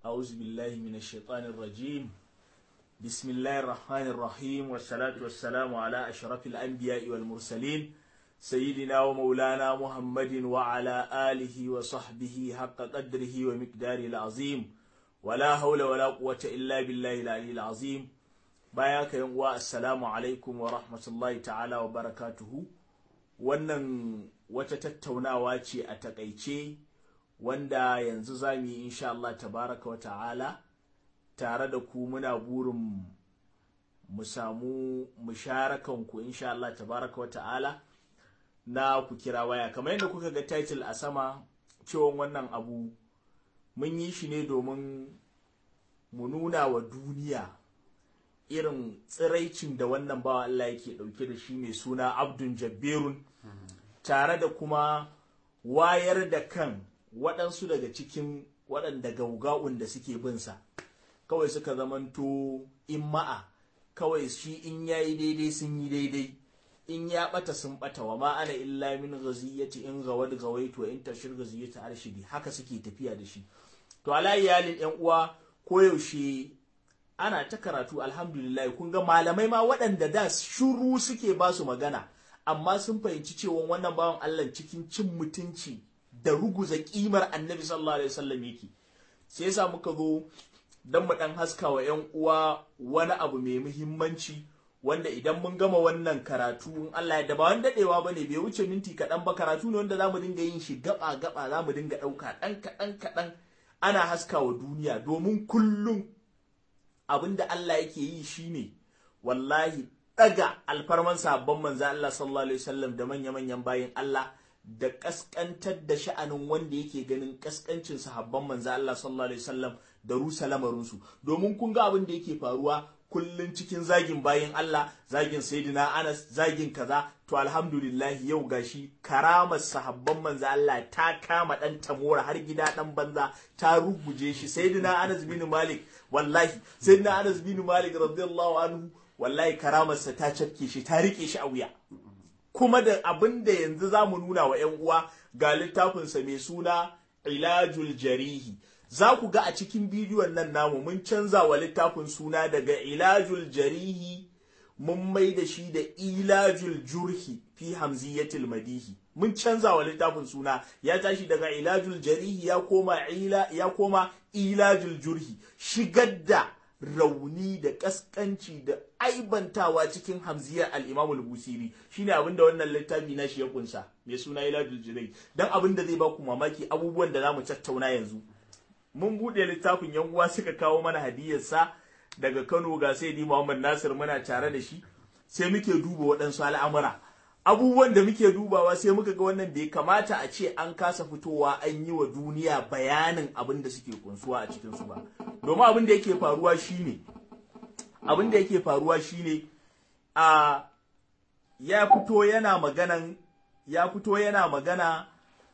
أعوذ بالله من الشيطان الرجيم بسم الله الرحمن الرحيم والصلاة والسلام على أشرف الأنبياء والمرسلين سيدنا ومولانا محمد وعلى آله وصحبه حق قدره ومقداره العظيم ولا حول ولا قوة إلا بالله العلي العظيم باياك يوم السلام عليكم ورحمة الله تعالى وبركاته wannan wata tattaunawa ce a takaice wanda yanzu za mu yi insha Allah tabaraka wa ta'ala tare da ku muna burin mu samu musharakan ku insha Allah tabaraka wa ta'ala na ku kira waya kamar yadda kuka ga title a sama cewa wannan abu mun yi shi ne domin mu nuna wa duniya irin tsiraicin da wannan bawa Allah yake dauke da shi mai suna Abdun Jabberun tare da kuma wayar da kan waɗansu daga cikin waɗanda gauga'un da suke binsa kawai suka zamanto in ma'a kawai shi in yayi daidai sun yi daidai in ya ɓata sun ɓata wa ma ana illa min ghaziyati in gawad gawaitu wa in tashir ghaziyati arshidi haka suke tafiya da shi to ala iyalin yan uwa koyaushe ana ta karatu alhamdulillah kun ga malamai ma waɗanda da shuru suke ba su magana amma sun fahimci cewa wannan bawan Allah cikin cin mutunci da ruguza kimar annabi sallallahu alaihi wasallam yake sai yasa muka zo dan mu dan haska wa ƴan uwa wani abu mai muhimmanci wanda idan mun gama wannan karatu in Allah ya daba wani dadewa bane bai wuce minti kaɗan ba karatu ne wanda zamu dinga yin shi gaba gaba zamu dinga ɗauka ɗan kaɗan kaɗan ana haska wa duniya domin kullum abinda Allah yake yi shine wallahi daga alfarman sabon manzo Allah sallallahu alaihi wasallam da manya-manyan bayin Allah da kaskantar da sha'anin wanda yake ganin kaskancin sahabban manzo Allah sallallahu alaihi wasallam da rusa lamarinsu domin kun ga abin da yake faruwa kullun cikin zagin bayin Allah zagin sayyidina Anas zagin kaza to alhamdulillah yau gashi karamar sahabban manzo Allah ta kama dan tamora har gida dan banza ta ruguje shi sayyidina Anas bin Malik wallahi sayyidina Anas bin Malik radiyallahu anhu wallahi karamarsa ta cafke shi ta rike shi a wuya kuma da abin da yanzu za mu nuna wa 'yan uwa ga littafinsa mai suna ilajul jarihi za ku ga a cikin bidiyon nan namu mun canza wa littafin suna daga ilajul jarihi mun mai da shi da ilajul jurhi fi hamziyatil madihi mun canza wa littafin suna ya tashi daga ilajul jarihi ya koma ila ya koma ilajul jurhi shigar da rauni da kaskanci da aibantawa cikin hamziyar al-Imam al-Busiri shine abin da wannan littafi na shi ya kunsa mai suna Iladul Jirai dan abin da zai ba ku mamaki abubuwan da zamu tattauna yanzu mun bude littafin yan uwa suka kawo mana hadiyar sa daga Kano ga Sayyidi Muhammad Nasir muna tare da shi sai muke duba waɗansu al'amura abubuwan da muke dubawa sai muka ga wannan bai kamata a ce an kasa fitowa an yi wa duniya bayanin abin da suke kunsuwa a cikinsu ba domin abin da yake faruwa shine abin da yake faruwa shine a ya fito yana maganan ya fito yana magana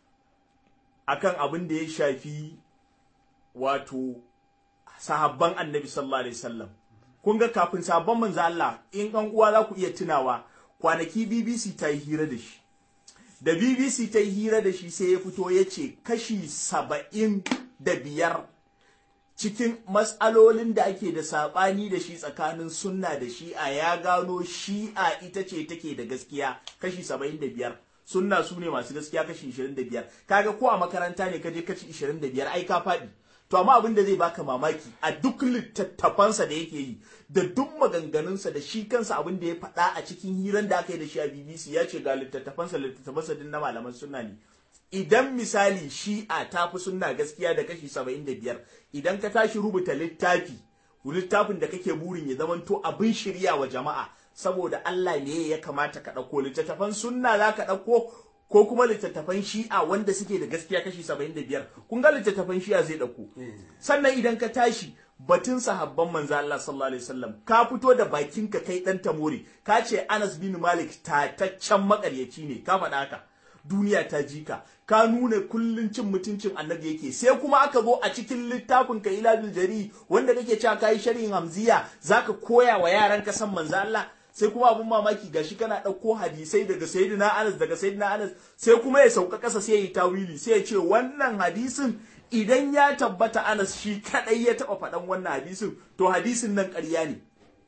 akan abin da ya shafi wato sahabban annabi sallallahu alaihi wasallam kun ga kafin sahabban manzo Allah in an uwa za ku iya tunawa kwanaki BBC ta yi hira da shi da BBC ta yi hira da shi sai ya fito ya ce kashi saba'in da biyar cikin matsalolin da ake da saɓani da shi tsakanin sunna da shi'a ya gano shi'a ita ce take da gaskiya kashi saba'in da biyar sunna su ne masu gaskiya kashi ishirin da biyar kaga ko a makaranta ne kaje kashi ishirin da biyar ai ka faɗi to amma abin da zai baka mamaki a duk littattafansa da yake yi da duk maganganunsa da shi kansa abin da ya faɗa a cikin hiran da aka yi da shi a BBC ya ce ga littattafansa littattafansa din na malaman sunna ne idan misali shi'a ta fi sunna gaskiya da kashi saba'in da biyar idan ka tashi rubuta littafi littafin da kake burin ya zamanto abin shirya wa jama'a saboda Allah ne ya kamata ka ɗauko littattafan sunna za ka ɗauko ko kuma littattafan shi'a wanda suke da gaskiya kashi saba'in da biyar kun ga littattafan shi'a zai ɗauko sannan idan ka tashi batun sahabban manzo Allah sallallahu alaihi wasallam ka fito da bakin ka kai dan tamori ka ce Anas bin Malik tataccen makaryaci ne ka faɗa haka duniya ta jika ka nuna kullun cin mutuncin annabi yake sai kuma aka zo a cikin littafin ka ilajul jari wanda kake cewa kai sharhin hamziya zaka koya wa yaran ka san manzo Allah sai kuma abun mamaki gashi kana ɗauko hadisai daga sayyidina Anas daga sayyidina Anas sai kuma ya sauka ƙasa sai ya yi tawili sai ya ce wannan hadisin idan ya tabbata Anas shi kadai ya taba faɗan wannan hadisin to hadisin nan ƙarya ne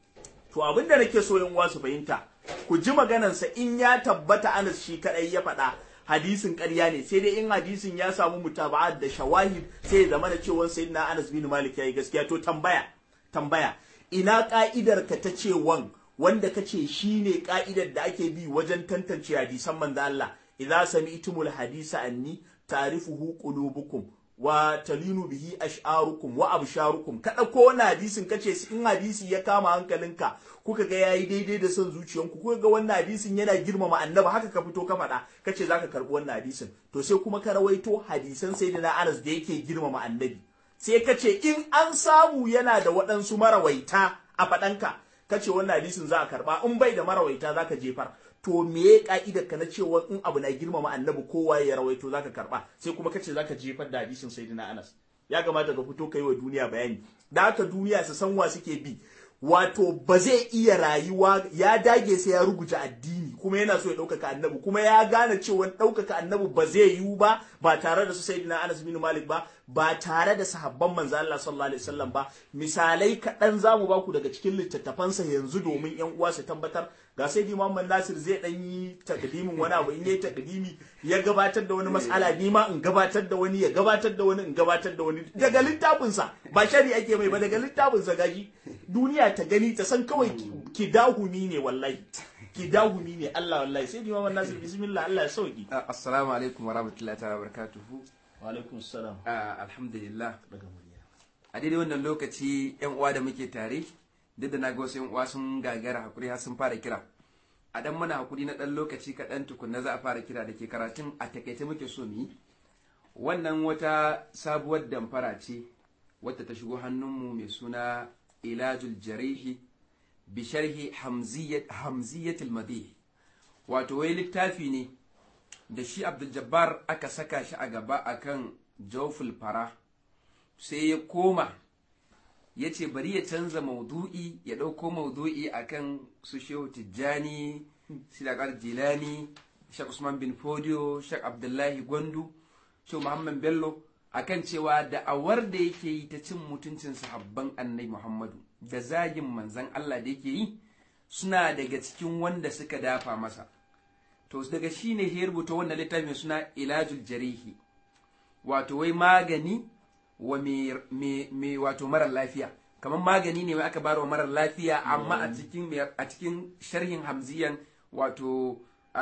to abin da nake so yan su fahimta ku ji maganarsa in ya tabbata Anas shi kadai ya faɗa hadisin ƙarya ne sai dai in hadisin ya samu mutaba'at da shawahid sai ya zama da cewa sayyidina Anas bin Malik yayi gaskiya to tambaya tambaya ina ka'idar ka ta cewan wanda kace shine ka'idar da ake bi wajen tantance hadisan manzo Allah idza sami'tumul hadisa anni ta'rifuhu qulubukum wa talinu bihi ash'arukum wa absharukum ka dauko wannan hadisin kace in hadisi ya kama hankalinka kuka ga yayi daidai da son zuciyanku kuka ga wannan hadisin yana girmama annabi haka ka fito ka faɗa kace zaka karbi wannan hadisin to sai kuma ka rawaito hadisan sayyidina Anas da yake girmama annabi sai kace in an samu yana da waɗansu marawaita a faɗanka kace wannan hadisin za a karba in bai da marawaita zaka jefar to me ya ka'idar ka na cewa in abu na girmama annabi kowa ya rawaito zaka karba sai kuma kace zaka jefar da hadisin sayyidina Anas ya kamata ka fito kai wa duniya bayani da haka duniya su san wa suke bi wato ba zai iya rayuwa ya dage sai ya rubuta addini kuma yana so ya ɗaukaka annabi kuma ya gane cewa ɗaukaka annabi ba zai yiwu ba ba tare da su sayyidina Anas bin Malik ba ba tare da sahabban manzo Allah sallallahu alaihi wasallam ba misalai kaɗan zamu ba ku daga cikin littattafansa yanzu domin yan uwa su tabbatar ga sai Muhammad Nasir zai dan yi takdimin wani abu in yayi takdimi ya gabatar da wani mas'ala ni ma in gabatar da wani ya gabatar da wani in gabatar da wani daga littafinsa ba shari ake mai ba daga littafinsa gashi duniya ta gani ta san kawai ki dahumi ne wallahi ki dahumi ne Allah wallahi sai Muhammad Nasir bismillah Allah ya sauki assalamu alaikum wa rahmatullahi ta'ala barakatuhu wa alaikum assalam alhamdulillah daga murya a daidai wannan lokaci yan uwa da muke tare duk da na ga wasu yan uwa sun gagara hakuri har sun fara kira a dan mana hakuri na dan lokaci kaɗan tukunna za a fara kira da ke karatun a takaice muke so mu yi wannan wata sabuwar damfara ce wadda ta shigo hannunmu mai suna ilajul jarihi bi sharhi hamziyatul madih wato wai littafi ne da shi abdul jabbar aka saka shi a gaba akan jawful fara sai ya koma ya ce bari ya canza maudu'i ya ɗauko maudu'i akan su shehu tijjani sidakar jilani shek usman bin fodio shek abdullahi gwandu shehu muhammad bello akan cewa da'awar da yake yi ta cin mutuncin sahabban annai muhammadu da zagin manzan allah da yake yi suna daga cikin wanda suka dafa masa to daga shi ne ya rubuta wannan littafin suna ilajul jarihi wato wai magani wa mai wato marar lafiya kamar magani ne mai aka bayar wa marar lafiya amma a cikin a cikin sharhin hamziyan wato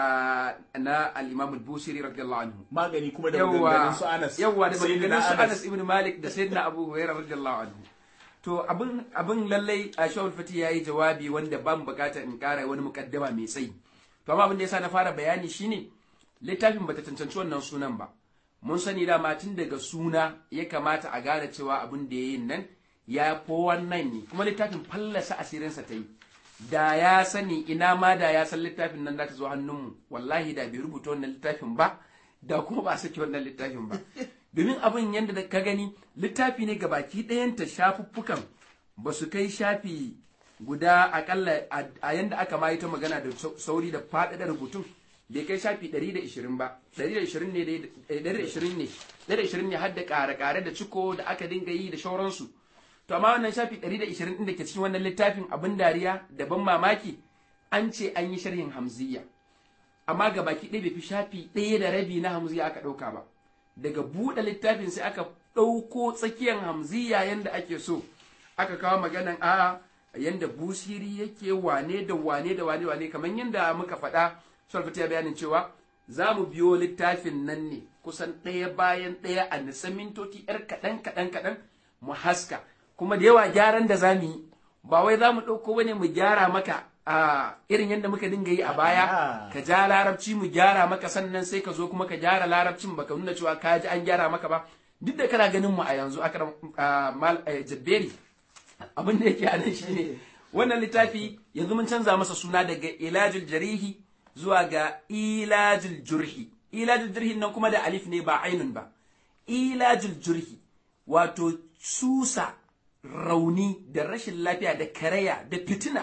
na al-Imam al-Busiri radiyallahu anhu magani kuma da maganganun su Anas yawa da maganganun su Anas ibn Malik da Sayyidina Abu Hurairah radiyallahu anhu to abin abin lallai a Shawul Fati yayi jawabi wanda ban bukata in kara wani mukaddama mai tsayi to amma abin da yasa na fara bayani shine littafin bata cancanci wannan sunan ba mun sani dama tun daga suna ya kamata a gane cewa abin da ya yi nan ya fo wannan ne kuma littafin fallasa asirinsa ta yi da ya sani ina ma da ya san littafin nan za ta zo hannunmu wallahi da bai rubuta wannan littafin ba da kuma ba saki wannan littafin ba domin abin yadda ka gani littafi ne baki ɗayanta shafuffukan ba su kai shafi guda akalla a yanda aka ma ta magana da sauri da faɗaɗa rubutun bai kai shafi 120 ba 120 ne 120 ne 120 ne har da ƙare-ƙare da ciko da aka dinga yi da shauransu to amma wannan shafi 120 din da ke cikin wannan littafin abin dariya da ban mamaki an ce an yi sharhin hamziya amma ga baki ɗaya bai fi shafi ɗaya da rabi na hamziya aka ɗauka ba daga buɗe littafin sai aka ɗauko tsakiyar hamziya yanda ake so aka kawo maganan a yanda busiri yake wane da wane da wane wane kamar yanda muka faɗa Salfati ya bayanin cewa za mu biyo littafin nan ne kusan ɗaya bayan ɗaya a nisa mintoci ‘yar kaɗan kaɗan kaɗan mu haska kuma da yawa gyaran da za mu yi ba wai za mu ɗauko wani mu gyara maka a irin yadda muka dinga yi a baya ka ja larabci mu gyara maka sannan sai ka zo kuma ka gyara larabcin baka nuna cewa ka ji an gyara maka ba duk da kana ganin mu a yanzu a jabberi abin da yake a nan shine wannan littafi yanzu mun canza masa suna daga ilajul jarihi zuwa ga ilajul jurhi ilajul jurhi nan kuma da alif ne ba ainun ba ilajul jurhi wato susa rauni da rashin lafiya da karaya da fitina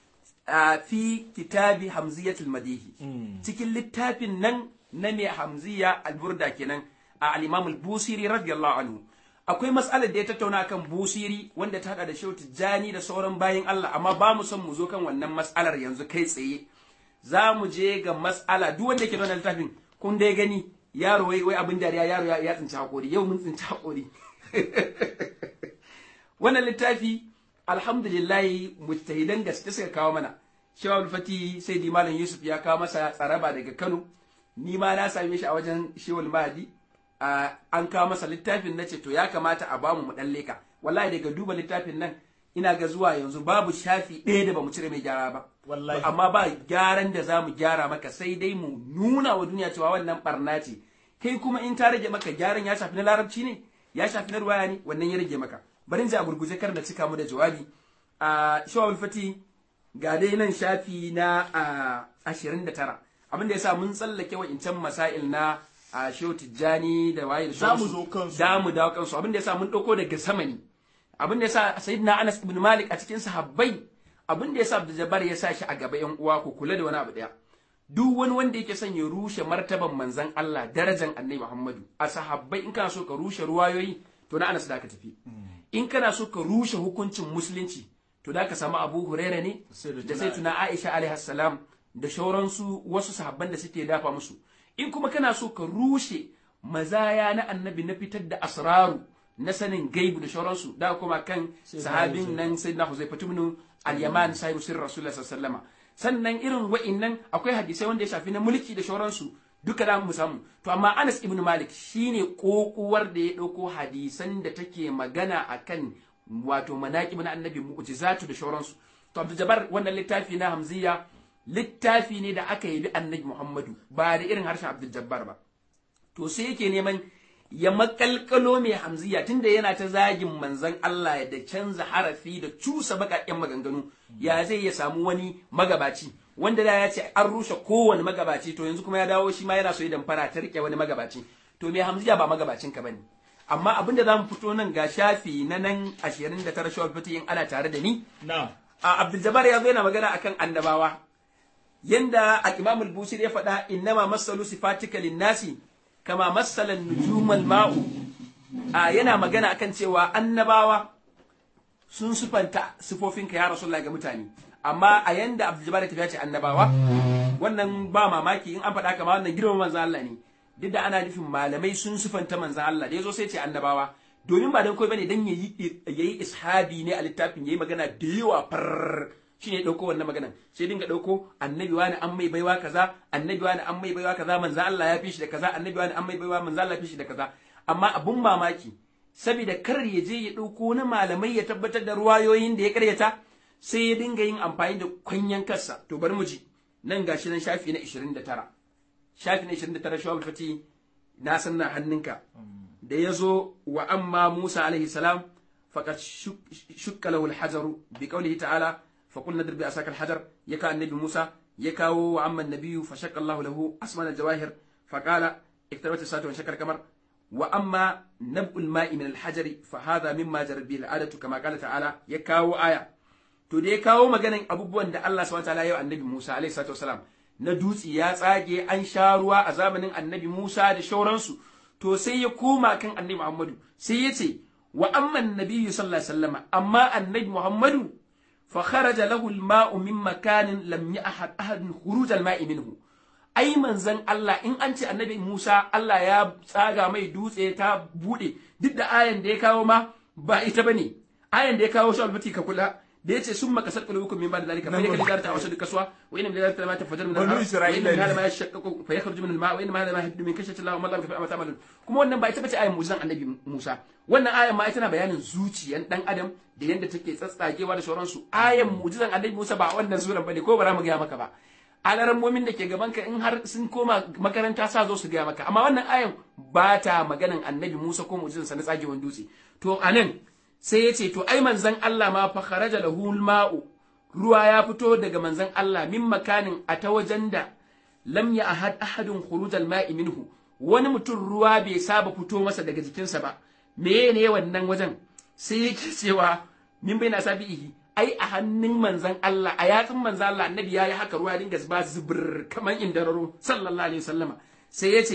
a fi kitabi hamziyatul madihi cikin littafin nan na mai hamziya alburda kenan a al-Imam al-Busiri radiyallahu anhu akwai mas'alar da ya tattauna kan Busiri wanda ta hada da Shehu Tijjani da sauran bayin Allah amma ba mu son mu zo kan wannan mas'alar yanzu kai tsaye za mu je ga mas'ala duk wanda ke da wannan littafin kun dai gani yaro wai wai abin dariya yaro ya tsinci hakori yau mun tsinci hakori wannan littafi alhamdulillah mujtahidan gaske suka kawo mana shawul fati sai di malam yusuf ya kawo masa tsaraba daga kano ni ma na same shi a wajen shewul mahadi an kawo masa littafin na ce to ya kamata a bamu mu dan leka wallahi daga duba littafin nan ina ga zuwa yanzu babu shafi ɗaya da bamu cire mai gyara ba wallahi amma ba gyaran da zamu gyara maka sai dai mu nuna wa duniya cewa wannan barna ce kai kuma in ta rage maka gyaran ya shafi na larabci ne ya shafi na ruwaya ne wannan ya rage maka bari in ji a gurguje kar na cika mu da jawabi a shawul fati ga dai nan shafi na ashirin da tara abin da ya sa mun tsallake wa'incan masail na a shehu tijjani da waye da Za mu sauransu. zo kansu. da mu dawo kansu abin da ya sa mun ɗauko daga sama ne abin da ya sa sayyidina anas ibn malik a cikin sahabbai abin da ya sa abdul jabbar ya sa shi a gaba yan uwa ku kula da wani abu daya duk wani wanda yake son ya rushe martaban manzon Allah darajan annabi Muhammadu a sahabbai in kana so ka rushe ruwayoyi to na anas da ka tafi in kana so ka rushe hukuncin musulunci to da ka samu abu huraira ne Sayyidatuna da sai tuna aisha alaihi salam da shauransu wasu sahabban da suke dafa musu in kuma kana so ka rushe mazaya na annabi na fitar da asraru na sanin gaibu da shauransu da kuma kan sahabin nan sayyidina huzaifa ibn al-yaman sahibu sirr rasulullah sallallahu alaihi wasallam sannan irin wa'innan akwai hadisai wanda ya shafi na mulki da shauransu duka da mu samu to amma Anas ibn Malik shine kokuwar da ya dauko hadisan da take magana akan wato manaqib na annabi mu'jizatu da shauransu to Abdul Jabbar wannan littafi na Hamziya littafi ne da aka yi bi annabi Muhammadu ba da irin harshen Abdul Jabbar ba to sai yake neman ya makalkalo mai hamziya tunda yana ta zagin manzon Allah da canza harafi da cusa baƙaƙen maganganu ya zai ya samu wani magabaci wanda da ya ce an rushe kowane magabaci to yanzu kuma ya dawo shi ma yana so ya damfara ta rike wani magabaci to mai hamziya ba magabacin ka bane amma abin da zamu fito nan ga shafi na nan 29 shawar fito in ana tare da ni na'am a Abdul Jabbar ya zo yana magana akan annabawa yanda al-Imam al-Busiri ya faɗa innama masalu sifatika lin-nasi kama masalan nujumal ma'u a yana magana akan cewa annabawa sun sufanta sifofinka ya Rasulullahi ga mutane amma a yanda Abdul Jabbar ya tafi ce annabawa wannan ba mamaki in an faɗa kama wannan girman manzon Allah ne duk da ana nufin malamai sun sufanta manzon Allah da yazo sai ce annabawa domin ba dan koi bane dan yayi yayi ishabi ne a littafin yayi magana da yawa far shi ne ɗauko wannan maganan sai dinga ɗauko annabi wani an mai baiwa kaza annabi wani an mai baiwa kaza manzo Allah ya fi shi da kaza annabi wani an mai baiwa manzo Allah ya fi shi da kaza amma abun mamaki saboda kar ya je ya ɗauko na malamai ya tabbatar da ruwayoyin da ya karyata sai ya dinga yin amfani da kwanyan kansa to bari mu ji nan gashi nan shafi na 29 shafi na 29 shawul fati na san na hannunka da ya zo wa amma Musa alaihi salam faqad shukka lahu al-hajaru bi qawlihi ta'ala فقلنا اضرب بعصاك الحجر يكا النبي موسى يكا وعم النبي فشق الله له أسمان الجواهر فقال اقتربت الساعة وانشق القمر وأما نبء الماء من الحجر فهذا مما جرت به العادة كما قال تعالى يكاو آية to da ya kawo maganan abubuwan da Allah subhanahu wataala ya yi annabi Musa alaihi salatu wasalam na dutse ya tsage an sha ruwa a zamanin annabi Musa da shauransu to sai ya koma kan annabi Muhammadu sai ya ce wa amma annabi sallallahu alaihi wasallam amma annabi Muhammadu فخرج له الماء من مكان لم يأحد أحد خروج الماء منه ai manzon Allah in an ce annabi Musa Allah ya tsaga mai dutse ta bude duk da ayan da ya kawo ma ba ita bane ayan da ya kawo shi albati ka kula da yace sun maka sarƙa hukum min ba da zalika fa yakal jarta wasu kasuwa wa inna min zalika ma tafajjar min Banu al-ma wa inna Isra'ila min hada ne. ma yashaqqaqu fa yakhruju min al-ma wa inna ma hada ma yahdu min kashati Allah wa ma lam yafa ta'malun kuma wannan ba ita bace ayan mu'jizan annabi Musa wannan ayan ma ita na bayanin zuciyan dan adam da yanda take tsatsagewa da sauransu ayan mu'jizan annabi Musa ba wannan suran bane ko bara mu ga maka ba alarammomin da ke gaban ka in har sun koma makaranta sa zo su gaya maka amma wannan ayan ba ta maganan annabi Musa ko mu'jizansa na tsagewan dutse to anan sai ya ce to ai manzon Allah ma fa kharaja lahu ma'u ruwa ya fito daga manzon Allah min makanin a ta wajen da lam ya ahad ahadun khuruj al-ma'i minhu wani mutum ruwa bai saba fito masa daga jikinsa ba me ne wannan wajen sai yake cewa min bai na sabihi ai a hannun manzon Allah a yatsun manzon Allah annabi yayi haka ruwa ya dinga zuba zubur kaman indararo sallallahu alaihi wasallama sai yace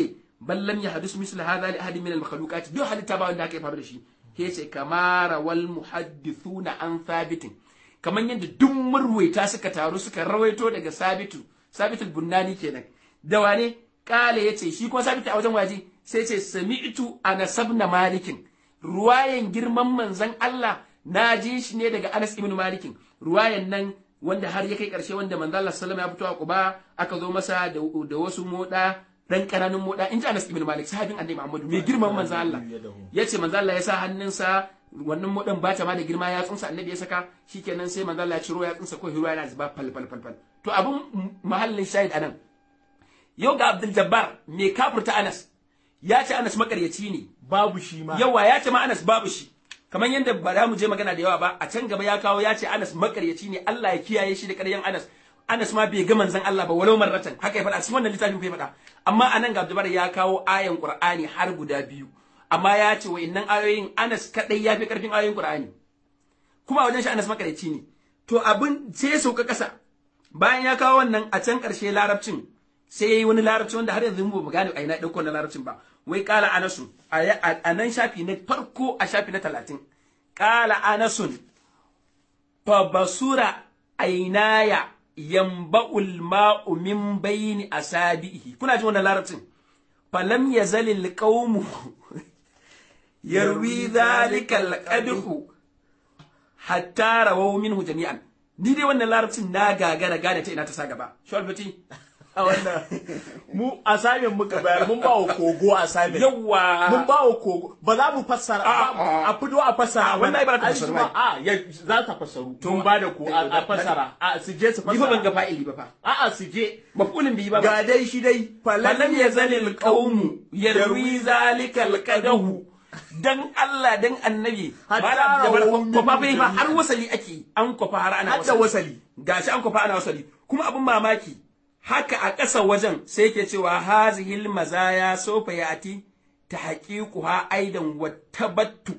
bal lam yahdus misl hadha li ahadin min al makhluqat duk halitta ba wanda aka faru da shi ke ce kamara wal muhaddithuna an thabitin kaman yadda duk marwaita suka taru suka rawaito daga sabitu sabitul bunnani kenan da wane kale yace shi kuma sabitu a wajen waje sai ce sami'tu anas ibn malikin ruwayan girman manzon Allah na ji shi ne daga Anas ibn Malikin ruwayan nan wanda har ya kai karshe wanda manzo Allah sallallahu ya fito a Quba aka zo masa da, da wasu moda dan kananun moda in ji Anas ibn Malik sahabin Annabi Muhammadu mai girman manzo Allah yace manzo Allah ya sa hannunsa wannan modan ba ta ma da girma ya tsunsa Annabi ya saka shikenan sai manzo Allah ya ciro ya tsunsa ko ruwa yana zuba fal fal fal fal to abun mahallin shahid anan yau ga Abdul Jabbar mai kafurta Anas ya ce Anas makaryaci ne babu shi ma yawa ya ce ma Anas babu shi kamar yadda ba za mu je magana da yawa ba a can gaba ya kawo ya ce Anas makaryaci ne Allah ya kiyaye shi da ƙaryan Anas Anas ma bai ga manzon Allah ba walau marratan haka ya faɗa cikin wannan littafin bai faɗa amma anan ga Abdul ya kawo ayan Qur'ani har guda biyu amma ya ce wa'annan ayoyin Anas kadai ya fi karfin ayoyin Qur'ani kuma a wajen shi Anas makaryaci ne to abin sai ya sauka ƙasa bayan ya kawo wannan a can ƙarshe larabcin sai ya yi wani larabci wanda har yanzu mu ba gane a ina ɗauko na larabcin ba wai ƙala anasun a nan shafi na farko a shafi na talatin ƙala anasun fa basura ainaya yamba'ul ma'u min bayni asabihi kuna ji wannan larabcin falam yazalil qaumu yarwi dhalika alqadhu hatta rawaw minhu jami'an ni dai wannan larabcin na gagara gane ta ina ta sa gaba shawalfati a wannan mu assignment muka bayar mun ba wa kogo assignment yawa mun ba wa kogo ba za mu fassara a fito a fassara wannan ai ba ta Ai, fassaru shi ma- a ya za ta fassaru mun ba da ku a a fassara a su je su ni fa ban ga fassara fa'ili ba fa a a su je maf'ulin bihi ba ba ga dai shi dai falam yazalil qaumu yarwi zalika alqadahu dan Allah dan annabi Hatta Malam Jabar, rawun kwafa min fa har jami'a. wasali ake an kwafa har ana Hadda wasali. gashi an kwafa ana wasali kuma abin mamaki haka a ƙasa wajen sai ke cewa hazihil mazaya sofa yati ta haƙiƙuha aidan wattabattu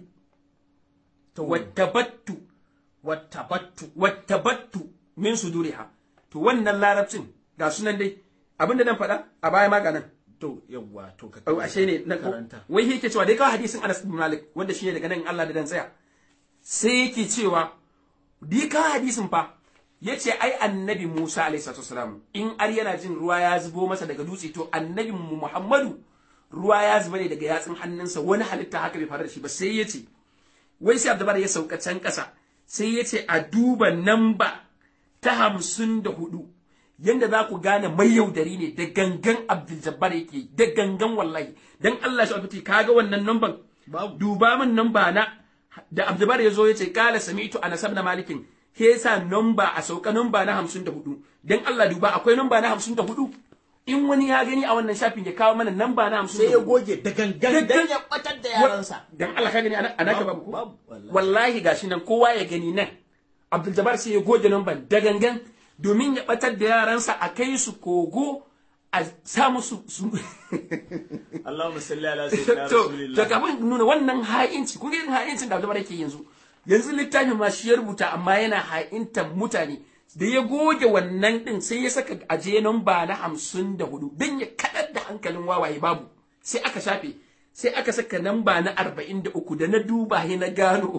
wattabattu wattabattu wattabattu min suduriha to wannan larabcin ga sunan dai abinda nan faɗa a baya ma ga nan to yawwa to ka Au, ashe ne na karanta wai yake cewa dai kawai hadisin Anas bin Malik wanda shine daga nan Allah da dan tsaya sai yake cewa dai kawai hadisin fa yace ai annabi Musa alaihi salatu wasalam in ar yana jin ruwa ya zubo masa daga dutse to annabi mu Muhammadu ruwa ya zuba ne daga yatsun hannunsa wani halitta haka bai faru da shi ba sai yace wai sai Abdulbar ya sauka can ƙasa sai yace a duba namba ta hamsin da hudu yanda za ku gane mai yaudari ne da gangan Abdul Jabbar yake da gangan wallahi dan Allah shi alfati kaga wannan namban Babu. duba min namba na da Abdul Jabbar yazo yace kala sami'tu Anas ibn Malikin ke yasa namba a sauka namba na 54 dan Allah duba akwai namba na 54 in wani ya gani a wannan shafin ya kawo mana namba na 54 sai ya goge da gangan Gangan. dan ya batar da yaransa dan Allah ka gani ana ka Babu, babu ko? babu, wallahi. wallahi gashi nan kowa ya gani nan Abdul Jabbar sai ya goge namban da gangan domin ya batar da yaransa a kai su kogo a sa musu su Allahumma salli ala sayyidina to rasulillah to kafin nuna wannan ha'inci kun ga irin ha'incin da Abdul Jabbar yake yanzu yanzu littafin ma shi ya rubuta amma yana ha'intan mutane da ya goge wannan din sai ya saka aje namba na hamsin da hudu don ya kaɗar da hankalin wawaye babu sai aka shafe sai aka saka namba na arba'in da uku da na duba he na gano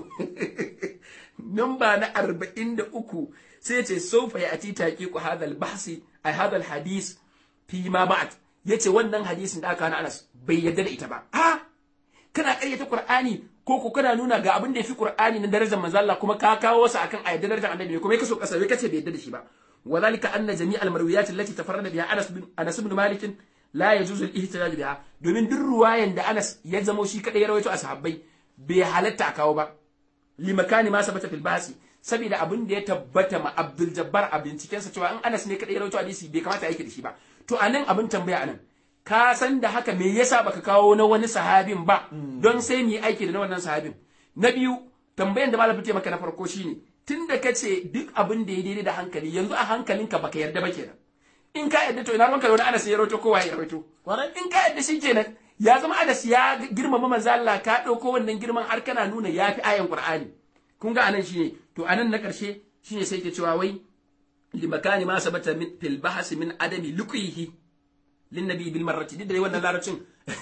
namba na arba'in da uku sai ce sofa ya ati taƙi ku hadal bahsi a hadal hadis fi ma ba'at ya ce wannan hadisin da aka na anas bai yarda da ita ba a kana ƙaryata qur'ani ko ko kana nuna ga abin da yafi qur'ani na darajar manzo Allah kuma ka kawo sa akan ayat darajar annabi ne kuma ya kaso kasa kace bai yarda da shi ba وذلك أن جميع المرويات التي تفرد بها أنس بن أنس بن مالك لا يجوز الاحتجاج بها domin duk ruwayan da Anas ya zamo shi kadai ya rawaito a sahabbai bai halatta a kawo ba limakani ma sabata fil basi saboda abin da ya tabbata ma Abdul Jabbar a binciken sa cewa in Anas ne kadai ya rawaito hadisi bai kamata yake da shi ba to anan abin tambaya anan ka san da haka me yasa baka kawo na wani sahabin ba don sai mu yi aiki da na wannan sahabin na biyu tambayan da malamin maka na farko shine tunda kace duk abin da ya daidai da hankali yanzu a hankalinka baka yarda ba kenan in ka yarda to ina ruwanka da wani Anas ya rawaito kowa ya rawaito in ka yarda shi kenan ya zama Anas ya girmama manzo Allah ka dauko wannan girman har kana nuna yafi ayan Qur'ani kun ga anan shine to anan na karshe shine sai ke cewa wai limakani ma sabata min fil bahsi min adami luqihi lin nabi bil marrati duk da wannan larabcin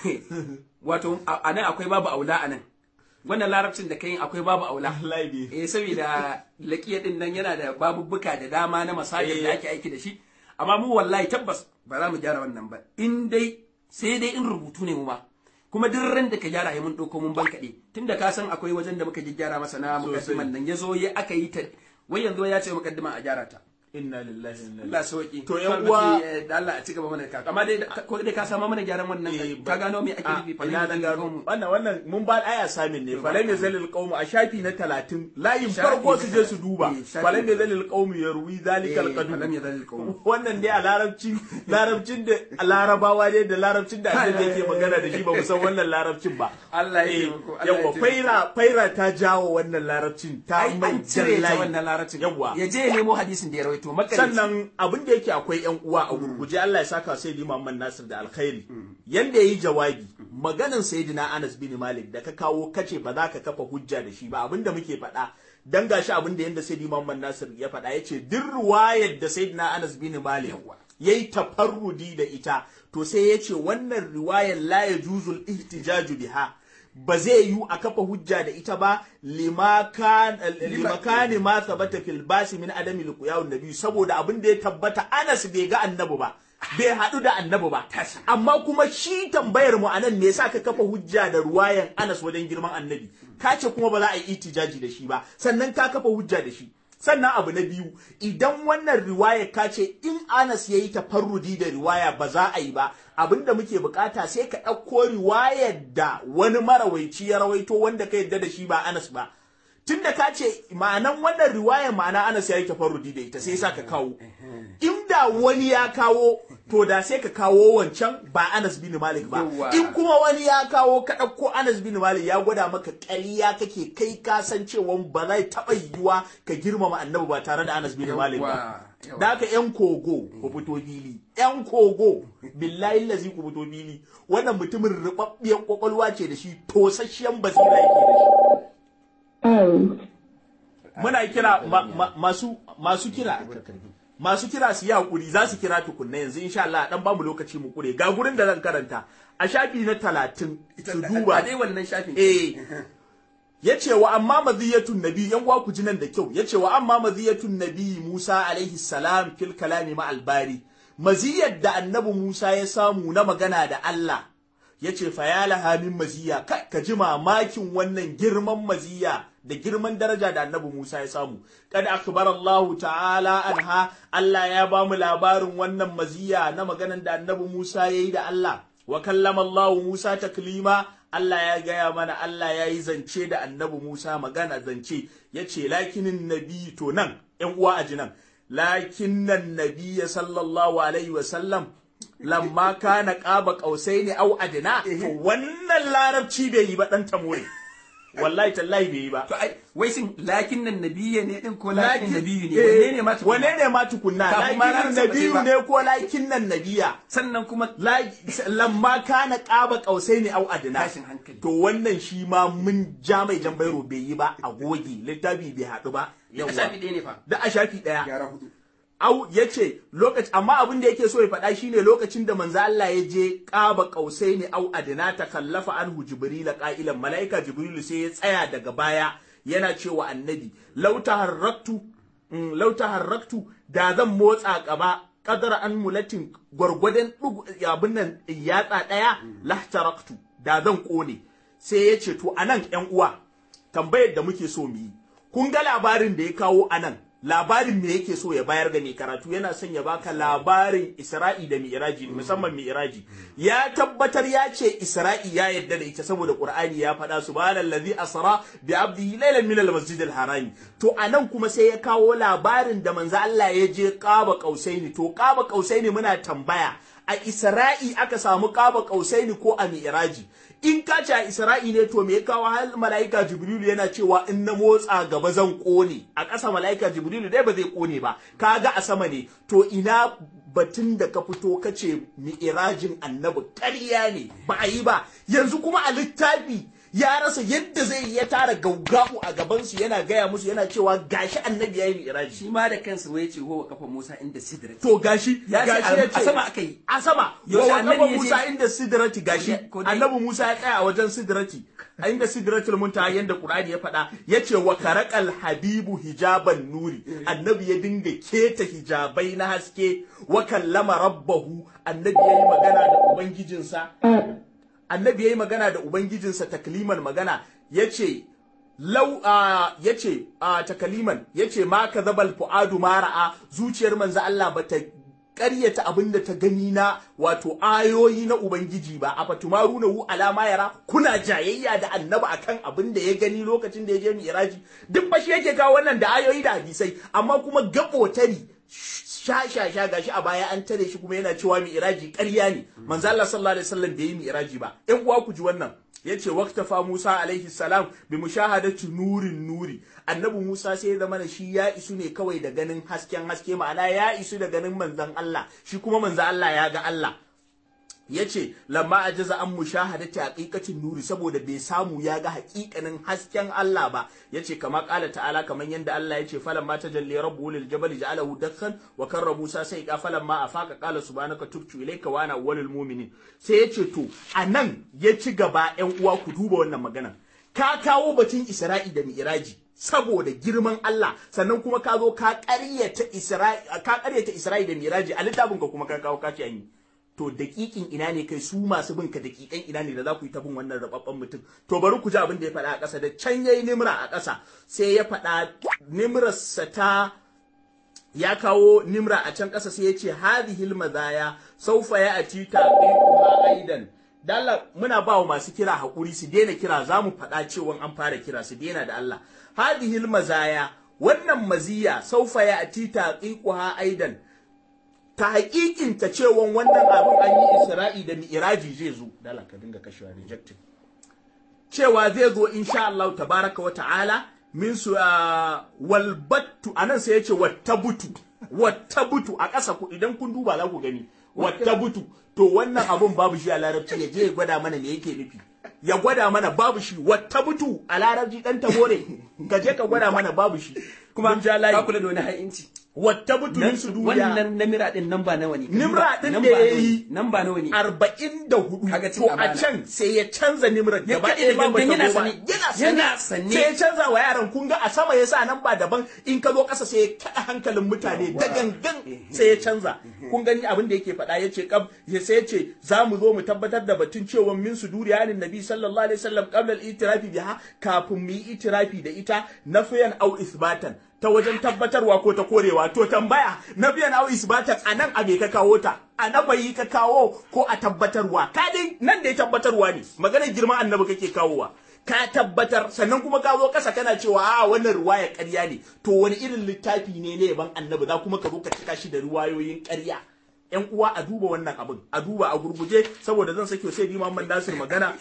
wato a nan akwai babu aula a nan wannan larabcin da kai akwai babu aula wallahi eh saboda laqiya din nan yana da babubuka da dama na masajin da ake aiki da shi amma mu wallahi tabbas ba za mu gyara wannan ba in dai sai dai in rubutu ne mu ma kuma duk ran da ka gyara ya mun ɗauko mun bankaɗe tunda ka san akwai wajen da muka gyara masa na mukaddiman nan ya zo ya aka yi ta wai yanzu ya ce mukaddima a gyara ta inna lillahi wa inna ilaihi Allah sauki To, yan uwa- da Allah a ci gaba mana ka amma dai da- ko dai ka samu mana gyaran wannan Eh, ka gano me ake a nufi fa ina ne na da gano wannan wannan mun ba aya samin ne To, falai mai ba- zalil qaumu a shafi na 30 layin Shafi farko na su je su duba eh, shafi falai mai na- zalil qaumu ya ruwi zalikal Eh, falam qadu yazalil qawmu. wannan dai a larabcin larabcin da a larabawa ne da larabcin da annabi yake magana da shi ba mu san wannan larabcin ba Allah ya Eh, taimako, Allah ya yawa taimako. faira faira ta jawo wannan larabcin ta ai mai an cire ta jallayi. wannan larabcin yawa ya je ya nemo hadisin da ya rawaito makarici sannan abin da yake akwai yan uwa a gurguje Allah ya saka sai Muhammad Nasir da alkhairi yanda yayi jawabi maganin sayyidina Anas bin Malik da ka kawo kace ba za ka kafa hujja da shi ba abin da muke faɗa dan gashi abin da yanda sayyidi Muhammad Nasir ya faɗa yace duk ruwayar da sayyidina Anas bin Malik Yawwa. yayi tafarrudi da ita to sai yace wannan riwayar la yajuzul ihtijaju biha ba zai yiwu a kafa hujja da ita ba limakan limakani ma sabata fil basi min adami liqiyawun nabi saboda abin da ya tabbata Anas bai ga annabi ba bai haɗu da annabi ba amma kuma shi tambayar mu anan me yasa ka kafa hujja da ruwayan Anas wajen girman annabi ka ce kuma ba za a yi itijaji da shi ba sannan ka kafa hujja da shi sannan abu na biyu idan wannan riwaya ka ce in Anas ya yi tafarrudi da riwaya ba za a yi ba abinda muke bukata sai ka ɗauko riwayar da wani marawaici ya rawaito wanda ka yadda da shi ba Anas ba tunda ka ce ma'anan wannan riwayar ma'ana Anas ya yi tafarrudi da ita sai sa ka kawo inda wani ya kawo to da sai ka kawo wancan ba Anas bin Malik ba Yawwa. in kuma wani ya kawo ka ɗauko Anas bin Malik ya gwada maka ƙarya kake kai ka san cewa ba zai taɓa yiwuwa ka girmama annabi ba tare da Anas bin Malik ba Yawwa, yawwa. da haka yan kogo ku fito fili yan kogo billahi lazi ku fito fili wannan mutumin rubabbiyar kwakwalwa ce da shi tosasshiyan basira yake da shi muna kira ma- ma- masu masu kira masu kira su yi hakuri za su kira tukunna yanzu insha Allah dan bamu lokaci mu kure ga gurin da zan karanta a shafi na talatin su a duba dai wannan shafin eh yace wa amma maziyatun nabi yan uwa ku ji nan da kyau yace wa amma maziyatun nabi Musa alaihi salam fil kalami ma albari maziyar da annabi Musa ya samu na magana da Allah yace fa ya laha min maziya ka, ka ji mamakin wannan girman maziya da girman daraja da annabi Musa ya samu kada akbar Allah ta'ala anha Allah ya ba mu labarin wannan maziya na maganan da annabi Musa yayi da Allah wa kallama Allah Musa taklima Allah ya gaya mana Allah ya yi zance da annabi Musa magana zance ya ce lakinin nabi to nan ‘yan uwa a jinan lakinnan nabi sallallahu alaihi wasallam lamma kana ƙaba ƙausai ne au adina to wannan larabci bai yi ba ɗan tamore wallahi tallahi bai yi ba to ai wai shin lakin nan nabiyya ne din ko lakin nabiyyu ne eh, wanne ne ma tukuna? wane ne ma tukunna Kafin ma lakin larabci ba sai nabiyu ba. ne ko lakin nan nabiya sannan kuma La- lamma kana ƙaba ƙausai ne au adina tashin hankali to wannan shi ma mun ja mai jan bairo bai yi ba a goge littafi bai haɗu ba a shafi ɗaya ne fa da a shafi ɗaya gyara hudu au yace lokaci amma abin da yake so ya faɗa shine lokacin da manzo Allah ya je qaba qausaini au adna ta kallafa anhu jibril qa'ilan malaika jibril sai ya tsaya daga baya yana cewa annabi law taharraktu mm, law taharraktu da zan motsa gaba qadara an mulatin gwargwadon ɗugu- abin nan yatsa daya lahtaraktu da zan kone sai ya ce to anan yan uwa tambayar da muke so mu yi kun ga labarin da ya kawo anan labarin me yake so ya bayar ga mai karatu yana son ya baka labarin Isra'i da Mi'raji musamman Mi'raji ya tabbatar ya ce Isra'i ya yadda da ita saboda Qur'ani ya faɗa subhanallazi asra bi abdihi laylan min al-masjidil harami to anan kuma sai ya kawo labarin da manzo Allah ya je Qaba Qausaini to Qaba Qausaini muna tambaya a Isra'i aka samu Qaba Qausaini ko a Mi'raji in ka ce a Isra'i ne to me ya kawo har mala'ika Jibrilu yana cewa in na motsa gaba zan kone a ƙasa mala'ika Jibrilu dai ba zai kone ba kaga a sama ne to ina batun da ka fito ka ce mi'irajin annabi ƙarya ne ba a yi ba yanzu kuma a littafi ya rasa yadda zai yi ya tara gaugabu a gaban su yana gaya musu yana cewa gashi annabi yayi mi'raji shi ma da kansa wai ce wa kafa Musa inda sidrat to gashi Ya ce gashi a- ya a sama aka yi. a sama Yaushe wa annabi kafa ya je- Musa inda sidrati gashi Ko dai- annabi Musa ya tsaya a wajen sidrati a inda sidratul muntaha yanda Qur'ani ya faɗa yace wa karaqal habibu hijaban nuri annabi ya dinga keta hijabai na haske wa kallama rabbahu annabi yayi magana da ubangijinsa annabi yayi magana da ubangijinsa takliman magana yace lau a yace a takaliman yace ma kadhabal fuadu ma ra'a zuciyar manzo Allah bata ƙaryata abin da ta gani na wato ayoyi na ubangiji ba a fatumaru hu alama yara kuna jayayya da annabi akan abin da ya gani lokacin da ya je mi'raji duk ba shi yake kawo wannan da ayoyi da hadisai amma kuma gabotari sha sha sha gashi a baya an tare shi kuma yana cewa mi'raji ƙarya ne manzo Allah sallallahu alaihi wasallam bai yi mi'raji ba ƴan uwa ku ji wannan yace waqtafa Musa alaihi salam bi mushahadati nurin nuri annabi Musa sai ya zama da shi ya isu ne kawai da ganin hasken haske ma'ana ya isu da ganin manzon Allah shi kuma manzon Allah ya ga Allah yace lamma ajaza an mushahadati haqiqatin nuri saboda bai samu ya ga haƙiƙanin hasken Allah ba yace kama qala ta'ala kaman yanda Allah yace falamma tajalli rabbuhu lil jabal ja'alahu dakhan wa karra Musa sai ka falamma afaka qala subhanaka tubtu ilayka wa ana awwalul mu'minin sai yace to anan ya ci gaba ƴan uwa ku duba wannan magana ka kawo batun Isra'i da Mi'raji saboda girman Allah sannan kuma ka zo ka ƙaryata Isra'i ka ƙaryata Isra'i da Mi'raji a littafin ka kuma ka kawo ka ce an yi to daƙiƙin ina ne kai su masu bin ka daƙiƙan ina ne da za ku yi ta bin wannan rababban mutum to bari ku ji abin da ya faɗa a ƙasa da can yayi nimra a ƙasa sai ya faɗa nimrarsa ta ya kawo nimra a can ƙasa sai ya ce hadihil mazaya saufa ya ati taqiquha aidan dalla muna ba wa masu kira hakuri su daina kira za mu faɗa cewa an fara kira su daina da Allah hadihil mazaya wannan maziya saufa ya ati taqiquha aidan ta hakikinta cewa wannan abin an yi isra'i da mi'iraji zai zo dala ka dinga kashewa rejected cewa zai zo insha Allah tabaraka wa ta'ala min su walbattu anan sai yace wattabutu wattabutu a ƙasa ku idan kun duba za ku gani wattabutu to wannan abun babu shi a larabci ya je ya gwada mana me yake nufi ya gwada mana babu shi wattabutu a larabci dan tabore ka je ka gwada mana babu shi kuma Mun ja layi. ka kula da wani ha'inci wattabutu min su duniya wannan namira din nan ba nawa ne Nimra din Namba da ya nawa ne? yi namba nawa ne arba'in da hudu Kaga cin to a amana. can sai ya canza nimrar Ya gaba kaɗe ɗaya ba gangan bata yana zo ba. sane. yana Yana sane sane. sai ya canza wa yaran kun ga a sama ya sa nan ba daban in ka zo ƙasa sai ya kaɗa hankalin mutane da gangan sai ya canza kun gani abin da yake faɗa ya ce kab ya sai ya ce za mu zo mu tabbatar da batun cewa min su duriya ne nabi sallallahu alaihi wasallam qabla al-itirafi biha kafin mu yi itirafi da ita nafiyan au isbatan ta wajen tabbatarwa ko ta korewa to tambaya na biyan au isbatan anan a me ka kawo ta a na bayi ka kawo ko a tabbatarwa ka dai nan da ya tabbatarwa ne maganar girman annabi kake kawowa ka tabbatar sannan kuma ka zo kasa kana cewa a wannan ruwaya ƙarya ne to wani irin littafi ne ne yaban annabi za kuma ka zo ka cika shi da ruwayoyin ƙarya yan uwa a duba wannan abin a duba a gurguje saboda zan sake sai bi Muhammad Nasir magana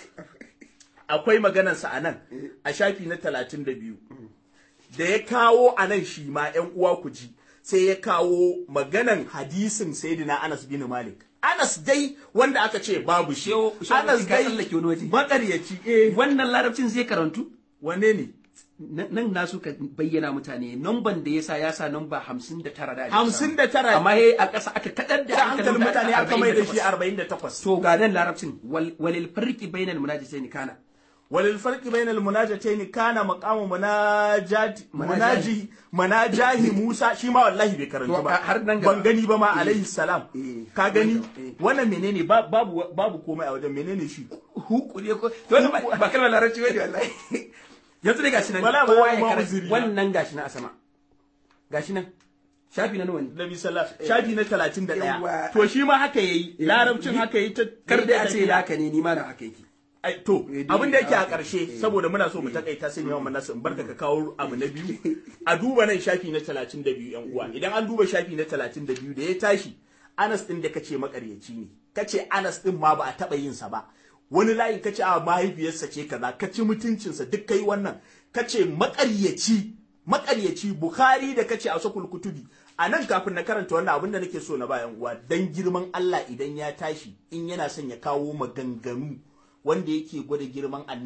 akwai maganarsa a nan a shafi na talatin da biyu da ya kawo a nan shi ma ‘yan uwa ku ji sai ya kawo maganan hadisin Sayyidina Anas bin Malik. Anas dai wanda aka ce babu shi. Shehu- Shehu Anas ka dai tsallake wani waje. makaryaci eh wannan larabcin zai karantu wane ne? Nan- nan na so ka bayyana mutane namban da ya sa ya sa namba hamsin da tara da ake Hamsin samu. da tara. amma he a ƙasa aka kaɗar da Da hankalin mutane aka mai da shi 48. arba'in da takwas. to ga nan larabcin wal- walil farqi bainal munajisaini kana Walil farqi bainal munajatayn kana maqamu munajati munaji Munajahi. munajahi Musa shi ma wallahi bai To, karanta ba har nan gaba. ban gani ba ma Eh. alaihi salam Eh. ka gani Eh. wannan menene Ba- babu babu komai a wajen menene shi huku ne ko to wannan ba ba kalmar larabci bane wallahi yanzu dai gashi nan Wala, kowa wala, ya ma karanta uzuri na. wannan gashi nan a sama gashi nan shafi na nawa ne Nabi sallallahu shafi na 31 Yawwa. to shi ma haka yayi larabcin haka yayi ta kar dai a ce laka ne ni ma na haka yake Ai, to Eh, abin da yake a eh, ƙarshe eh. saboda muna so mu takaita sai yawan manasu in barka ka kawo abu na biyu a duba nan shafi na 32 yan uwa idan an duba shafi na 32 da ya tashi Anas din da kace makaryaci ne kace Anas din ma ba a taba yin sa ba wani layin kace a mahaifiyarsa ce kaza kace mutuncinsa duk kai wannan kace makaryaci makaryaci Bukhari da kace a sakul kutubi a nan kafin na karanta wannan abin da nake so na bayan uwa dan girman Allah idan ya tashi in yana son ya kawo maganganu wanda yake gwada girman annabi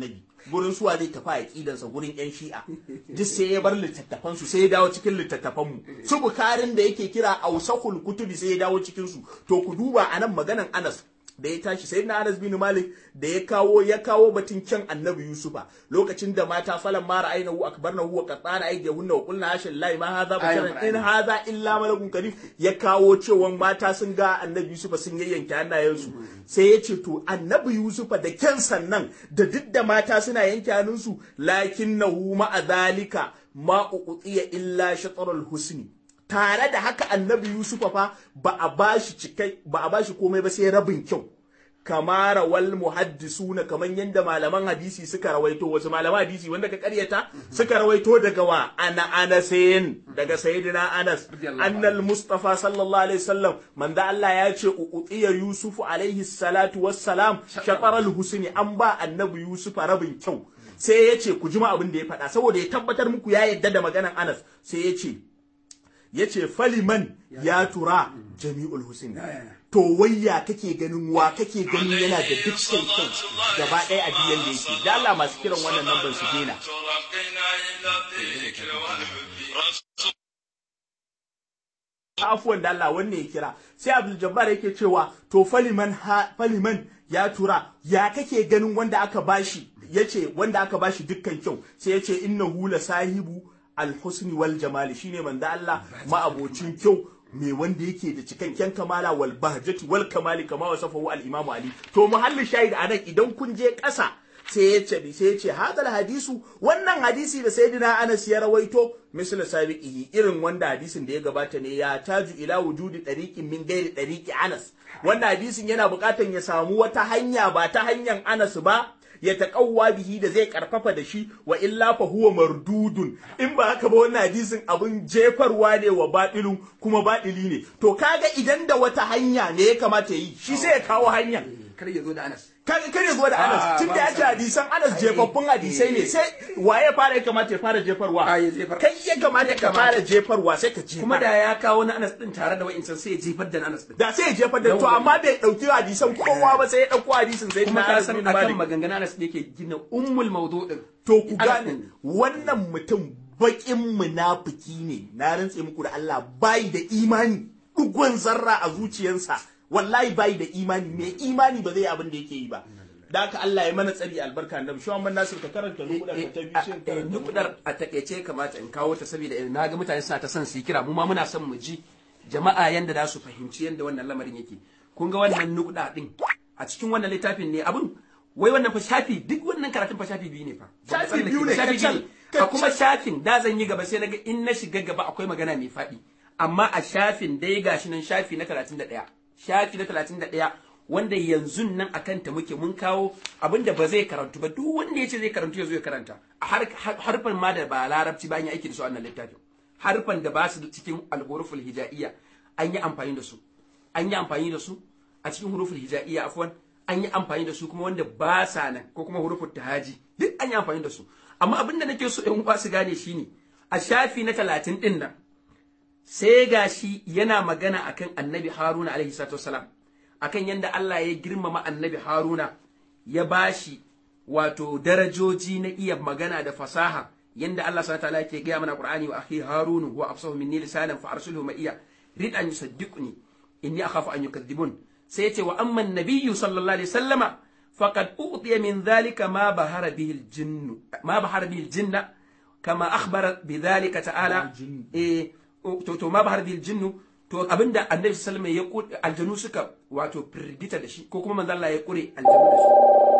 gurin suwa zai tafi aqidansa gurin yan shi'a duk sai ya bar littattafan su sai ya dawo cikin littattafan mu su bukarin da yake kira ausakul kutubi sai ya dawo cikin su to ku duba anan maganan Anas da ya tashi sai na Anas bin Malik da ya kawo ya kawo batun kyan Annabi Yusufa lokacin da mata falan mara aina hu akbarna hu wa qatana aydihunna wa qulna hasha lillahi ma hadha basharan in hadha illa malakun karim ya kawo cewa mata sun ga Annabi Yusufa sun yayyanke hannayensu sai ya ce to Annabi Yusufa da kyan sannan da duk da mata suna yanke hannunsu lakinnahu ma'a dhalika ma uqiya illa shatrul husni tare da haka annabi Yusufa fa ba a bashi cikai ba a bashi komai ba sai rabin kyau kamara wal muhaddisuna kaman yanda malaman hadisi suka rawaito wasu malaman hadisi wanda ka karyata suka rawaito daga wa ana anasin daga sayyidina Anas annal mustafa sallallahu alaihi wasallam manzo Allah ya ce uqiya yusufu alaihi salatu wassalam shataral husni an ba annabi Yusufa rabin kyau sai ya ce ku jima abin da ya faɗa saboda ya tabbatar muku ya yadda da maganan Anas sai ya ce ya ce faliman ya tura jami'ul husin to wayya kake ganin wa kake ganin yana da duk kyau gaba ɗaya a biyan da yake da Allah masu kiran wannan lambar su dena afuwan da Allah wanne ya kira sai Abdul Jabbar yake cewa to faliman faliman ya tura ya kake ganin wanda aka bashi yace wanda aka bashi dukkan kyau sai yace innahu la sahibu alhusni wal jamali shine manzo Allah ma'abocin kyau mai wanda yake da cikakken kamala wal bahjati wal kamali kama wasafahu al imamu ali to muhallin shahid anan idan kun je ƙasa sai ya ce sai ya ce hadal hadisu wannan hadisi da sayyidina Anas ya rawaito misal sabiqihi irin wanda hadisin da ya gabata ne ya taju ila wujudi dariqin min gairi dariqi Anas wannan hadisin yana buƙatan ya samu wata hanya ba ta hanyar Anas ba ya taƙawwa bihi da zai karfafa da shi wa illa fa huwa mardudun in ba haka ba wannan hadisin abin jefarwa ne wa baɗilun kuma baɗili ne to kaga idan da wata hanya ne ya kamata yi shi sai ya kawo hanya kar ya zo da Anas kar ya zo da Anas tun da ya ce hadisan Anas jefaffun hadisai ne sai waye ya fara ya kamata ya fara jefarwa kai ya kamata ka fara jefarwa sai ka jefar kuma da ya kawo na Anas din tare da wa'incan sai ya jefar da Anas din da sai ya jefar da to amma bai dauki hadisan kowa ba sai ya dauko hadisin sai kuma na ka Anas san bin akan Malik maganganun Anas ne yake gina ummul mawdu din to ku Anas gane din. wannan mutum bakin munafiki ne na rantse muku da Allah bai da imani dugon zarra a zuciyarsa wallahi bai da imani mai imani ba zai yi abin da yake yi ba da haka Allah ya mana tsari albarka annabi shi wannan Nasir ka karanta nukudar ka ta biyu sai ka karanta nukudar a takaice kamata in kawo ta saboda na ga mutane suna ta son su yi kira mu ma muna son mu ji jama'a yanda za su fahimci yanda wannan lamarin yake kun ga wannan nukuda din a cikin wannan littafin ne abun wai wannan fa shafi duk wannan karatun fa shafi biyu ne fa Shafi biyu ne, shafi kacal, biyu ne a kuma kacal. shafin da zan yi gaba sai naga in na shiga gaba akwai magana mai faɗi amma a shafin dai gashi nan shafi na 31 shafi na 31 wanda yanzu nan akan ta muke mun kawo abinda ba zai karantu ba duk wanda ya ce zai karantu ya zo ya karanta a har- har- harfan ma da ba larabci ba an yi aiki da su a wannan littafin harfan da ba su cikin alhuruful hijaiya an yi amfani da su an yi amfani da su a cikin huruful hijaiya afwan an yi amfani da su kuma wanda ba sa nan ko kuma huruful tahaji duk an yi amfani da su amma abin da nake so ɗan uwa su gane shine a shafi na talatin ɗin nan sai gashi yana magana akan annabi haruna alaihi salatu wasalam akan yadda Allah ya girmama annabi haruna ya bashi wato darajoji na iya magana da fasaha yanda Allah subhanahu wa ta'ala yake gaya mana Qur'ani wa akhi harunu huwa afsahu minni lisanan fa arsilhu ma iya rid an yusaddiquni inni akhafu an yukadhibun sai yace wa amma an-nabiyyu sallallahu alaihi wasallama faqad utiya min dhalika ma bahara bihi al-jinn ma bahara bihi al-jinna kama akhbara bidhalika ta'ala eh to to ma bahara bihi al-jinn to abinda annabi sallallahu alaihi wasallam ya aljanu suka wato firgita da shi ko kuma manzo Allah ya kure aljanu da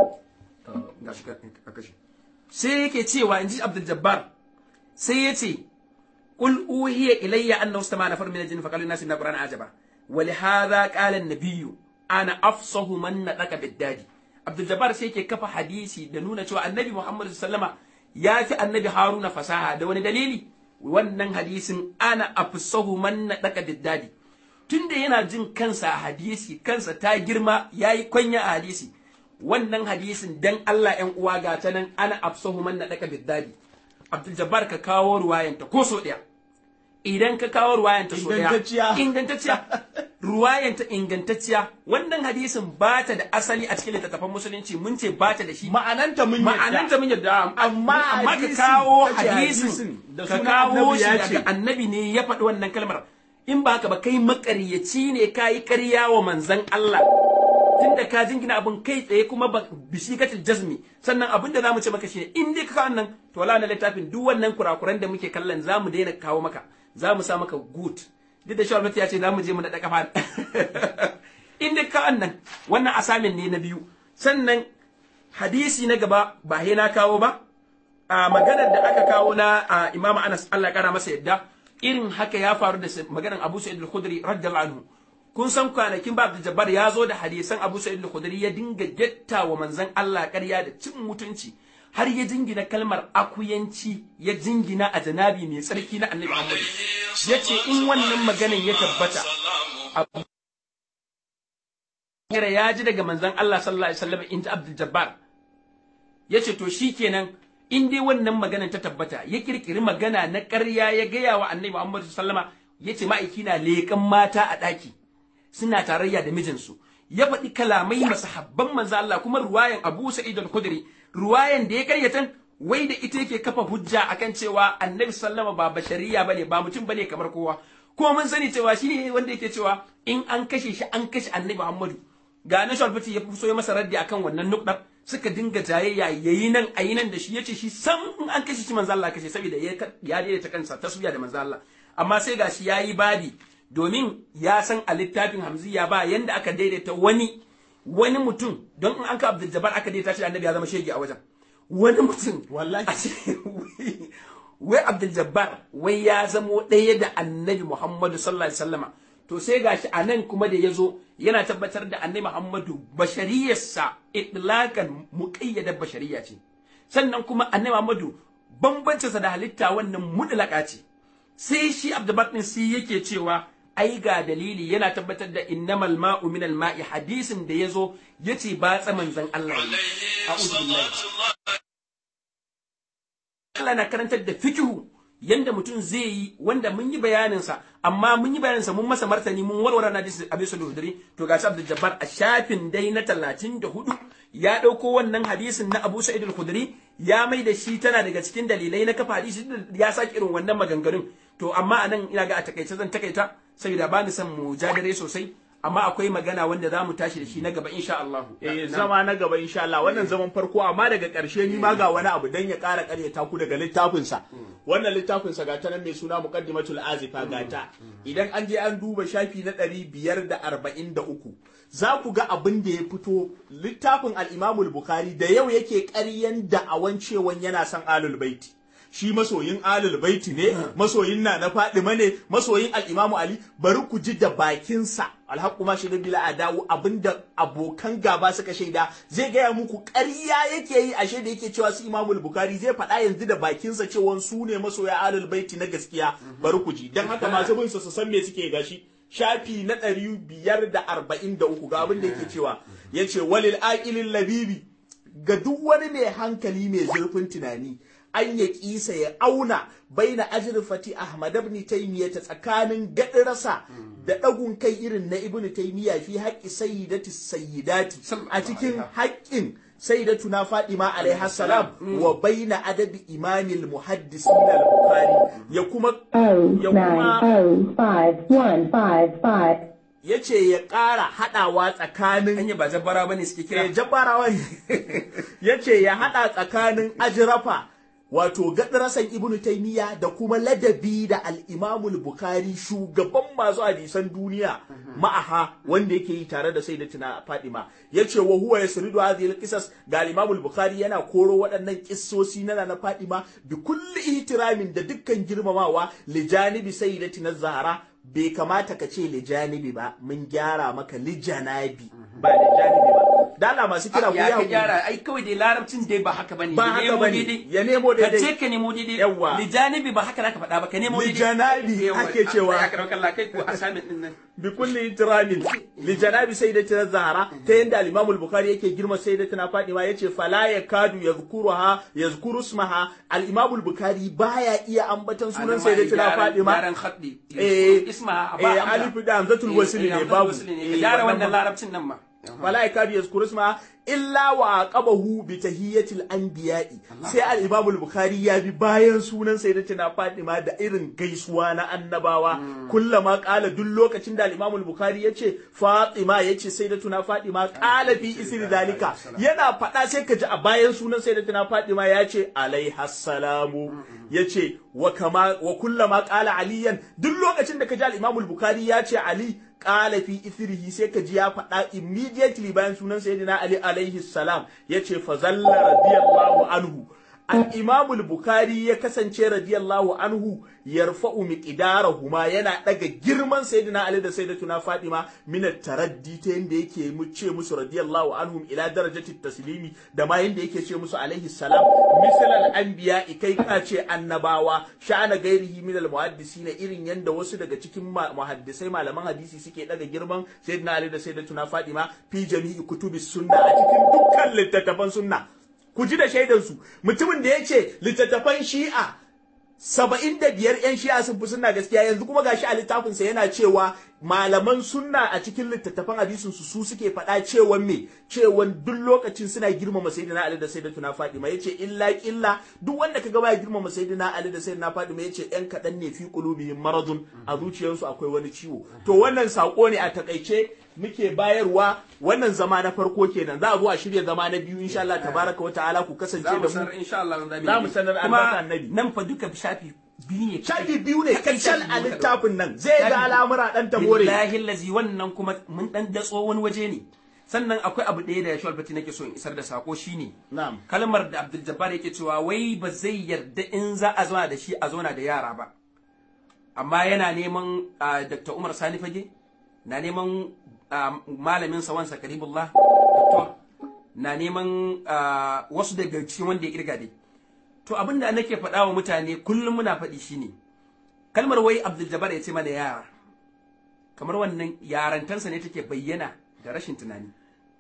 shi gashi ka kashe sai yake cewa in ji Abdul Jabbar sai ya ce qul uhiya ilayya annahu istama'a nafar min al-jinn faqalu an-nas inna qur'ana ajaba wa li hadha qala an-nabiy ana afsahu man nadaka bid-dadi Abdul Jabbar sai yake kafa hadisi da nuna cewa annabi Muhammad sallama ya fi annabi Haruna fasaha da wani dalili wannan hadisin ana afsahu man nadaka bid-dadi tunda yana jin kansa a hadisi kansa ta girma yayi kwanya a hadisi wannan hadisin dan Allah ‘yan uwa ga ta nan ana afsahu man naɗaka biddadi Abdul Jabbar ka kawo ruwayanta ko so ɗaya idan ka kawo ruwayan ta so daya Ingantacciya. ingantacciya ruwayan ta ingantacciya wannan hadisin ba ta da asali a cikin littattafan musulunci mun ce ba ta da shi ma'ananta mun yadda. ma'ananta mun yadda Amma amma ka hadisin, kawo kace hadisin hadisin da ka sunan kawo annabi shi ya daga ce. annabi ne ya faɗi wannan kalmar in ba haka ba kai makaryaci ne ka yi ƙarya wa manzon Allah tunda ka jingina abin kai tsaye kuma ba bisigatul jazmi sannan abin da zamu ce maka shine in dai ka kawo nan to wala na littafin duk wannan kurakuran da muke kallon zamu daina kawo maka zamu sa maka good duk da shawar ya ce zamu je mu naɗa kafa in dai ka nan wannan asamin ne na biyu sannan hadisi na gaba ba he na kawo ba a maganar da aka kawo na a Imam Anas Allah ya kara masa yadda irin haka ya faru da maganar Abu Sa'id al-Khudri radiyallahu anhu kun san kwanakin ba Abdul Jabbar ya zo da hadisan Abu Sa'id al-Khudri ya dinga getta wa manzon Allah ƙarya da cin mutunci har ya jingina kalmar akuyanci ya jingina a janabi mai tsarki na Annabi Muhammad yace in wannan maganan ya tabbata Abu Hurairah ya ji daga manzon Allah sallallahu alaihi wasallam in ji Abdul Jabbar yace to shikenan in dai wannan maganan ta tabbata ya kirkiri magana na ƙarya ya gaya wa Annabi Muhammad sallama yace ma'aiki na leƙan mata a ɗaki suna tarayya da mijinsu ya faɗi kalamai masahabban manzo Allah kuma ruwayan Abu Sa'id al-Khudri ruwayan da ya karyatan wai da ita yake kafa hujja akan cewa Annabi sallama ba bashariya bane ba mutum bane kamar kowa kuma mun sani cewa shi ne wanda yake cewa in an kashe shi an kashe Annabi Muhammadu ga na Shalfati ya so ya masa raddi akan wannan nukdar suka dinga jayayya yayi nan ayi nan da shi yace shi sam in an kashe shi manzo Allah kashe saboda ya ya daidaita kansa taswiya da manzo Allah amma sai gashi yayi badi domin ya san a littafin hamziya ba yanda aka daidaita wani wani mutum don in an ka Abdul Jabbar aka daidaita shi da annabi ya zama shege a wajen wani mutum Wallahi. a ce wai Abdul Jabbar wai ya zamo ɗaya da annabi Muhammadu sallallahu alaihi wasallama to sai gashi a nan kuma da ya zo yana tabbatar da annabi Muhammadu bashariyarsa itlaqan muqayyadar bashariya ce sannan kuma annabi Muhammadu bambancinsa da halitta wannan mutlaka ce sai shi Abdul din sai yake cewa ai ga dalili yana tabbatar da innamal ma'u minal ma'i hadisin da yazo yace ba tsaman zan Allah ne a'udhu billahi Allah na karantar da fikihu yanda mutum zai yi wanda mun yi bayanin sa amma mun yi bayanin sa mun masa martani mun warware na hadisi Abi Suludri to ga Abdul Jabbar a shafin dai na 34 ya dauko wannan hadisin na Abu Sa'id al-Khudri ya mai da shi tana daga cikin dalilai na kafa hadisi ya saki irin wannan maganganun to amma anan ina ga a takaice zan takaita saboda ba ni son mu jadare sosai amma akwai magana wanda za mu tashi da shi na gaba insha Allah Eh, zama na gaba insha Allah wannan zaman farko amma daga ƙarshe ni ma ga wani abu dan ya ƙara ƙaryata ku daga littafin sa wannan littafin sa gata nan mai suna muqaddimatul azifa gata idan an je an duba shafi na 543 za ku ga abin da ya fito littafin al-Imam al-Bukhari da yau yake ƙaryan da'awan cewan yana son alul baiti shi masoyin alul baiti ne masoyin na na fadima ne masoyin al-imamu ali bari ku ji da bakinsa alhaqqu ma shi bila adawu abinda abokan gaba suka shaida zai gaya muku ƙarya yake yi ashe da yake cewa su imamu bukhari zai faɗa yanzu da bakinsa cewa su ne masoya alul baiti na gaskiya bari ku ji dan haka masu bin su su san me suke gashi shafi na ɗari biyar da arba'in da uku ga abin da yake cewa yace walil aqilil labibi ga duk wani mai hankali mai zurfin tunani an ya kisa ya auna baina ajrifati Ahmad ibn Taymiyyah ta tsakanin gadirasa da dagun kai irin na Ibn Taymiyyah fi haqqi sayyidati sayyidati a cikin haƙƙin sayyidatuna Fatima alaiha salam wa baina adabi imamil muhaddisin al-Bukhari ya kuma O ya nine kuma O five one five five. yace ya ƙara haɗawa tsakanin hanya ba jabbara bane suke eh, kira jabbarawa ne ya ce ya haɗa tsakanin ajirafa wato gaɗarasan ibnu taimiyya da kuma ladabi da al'imamul bukari shugaban masu hadisan duniya ma'aha wanda yake yi tare da sai da tuna fadima ya ce wa huwa ya suridu hadhihi qisas ga al'imamul bukari yana koro waɗannan kissosi na na fadima bi kulli ihtiramin da dukkan girmamawa li janibi sayyidatina zahara bai kamata ka ce li janibi ba mun gyara maka li janabi ba li janibi ba dala masu kira ku ya ka ya gyara ai kawai dai larabcin dai ba haka bane ba Ya haka nemo bane daidai. ya nemo ka ce daidai ka nemo daidai Yawwa. lijanibi ba haka zaka faɗa ba ka nemo daidai Lijanabi Yawwa. ake cewa. ya karɓar kalla kai ko assignment din nan bi kulli ihtiramin li janabi sayyidatina zahra ta yanda al-imam al-bukhari yake girma sayyidatina fatima yace fala yakadu yadhkuruha yadhkuru ismaha al-imam al-bukhari baya iya ambatan sunan sayyidatina fatima yaran khaddi eh isma eh alif da hamzatul wasl ne babu ka Eh, gyara wannan wannan ba- larabcin nan ma fala yakadu yazkuru ismaha illa wa aqabahu bi tahiyyatil anbiya'i sai al-imam al-bukhari ya bi bayan sunan sayyidatina fatima da irin gaisuwa na annabawa kullama qala duk lokacin da al-imam al-bukhari yace fatima yace sayyidatuna fatima qala fi isri dalika yana faɗa sai ka ji a bayan sunan sayyidatuna fatima yace alaiha salamu yace wa kama wa kullama qala aliyan duk lokacin da ka ji al-imam al-bukhari yace ali qala fi ithrihi sai ka ji ya faɗa immediately bayan sunan sayyidina ali alaihi salam yace fa zalla radiyallahu anhu al-imam al-bukhari ya kasance radiyallahu anhu yarfa'u miqdarahuma yana daga girman sayyidina ali da sayyidatuna fatima min at-taraddi ta yanda yake mu ce musu radiyallahu anhum ila darajati taslimi da ma yanda yake ce musu alaihi salam misal al-anbiya kai ka ce annabawa sha'ana gairihi min al-muhaddisina irin yanda wasu daga cikin ma- muhaddisai malaman hadisi suke daga girman sayyidina ali da sayyidatuna fatima fi jami'i kutubis sunna a cikin dukkan littattafan sunna ku ji da shaidansu mutumin da ya ce littattafan shi'a saba'in da biyar 'yan shi'a sun fi sunna gaskiya yanzu kuma gashi a littafinsa yana cewa malaman sunna a cikin littattafan hadisin su su suke faɗa cewan me cewan duk lokacin suna girmama sayyidina Ali da sayyidatuna Fatima yace illa illa duk wanda kaga baya girmama sayyidina Ali da sayyidina Fatima yace yan kaɗan ne fi qulubihim maradun a zuciyarsu akwai wani ciwo to wannan sako ne a takaice muke bayarwa wannan zama na farko kenan za a zo a shirya zama na biyu insha Allah tabaraka wa ta'ala ku kasance za da mu mu sanar insha Allah za Za mu sanar albarka annabi. nan fa duka shafi biyu ne shafi biyu ne Kaɗai kacal shafi a biyu littafin nan zai Shafi ga al'amura dan tabore billahi lazi wannan kuma mun dan datso wani waje ne sannan akwai abu ɗaya da Yashwal Fati nake so in isar da sako shine na'am kalmar da Abdul Jabbar yake cewa wai ba zai yarda in za a zauna da shi a zauna da yara ba amma yana neman ah, Dr. Umar Sani Fage na neman ah, malamin sa wansa Karibullah Dr. na neman ah, wasu daga cikin wanda ya kirga dai to abin da nake faɗa wa mutane kullum muna faɗi shine kalmar wai Abdul Jabbar ya ce mana yara kamar wannan yarantansa ne take bayyana da rashin tunani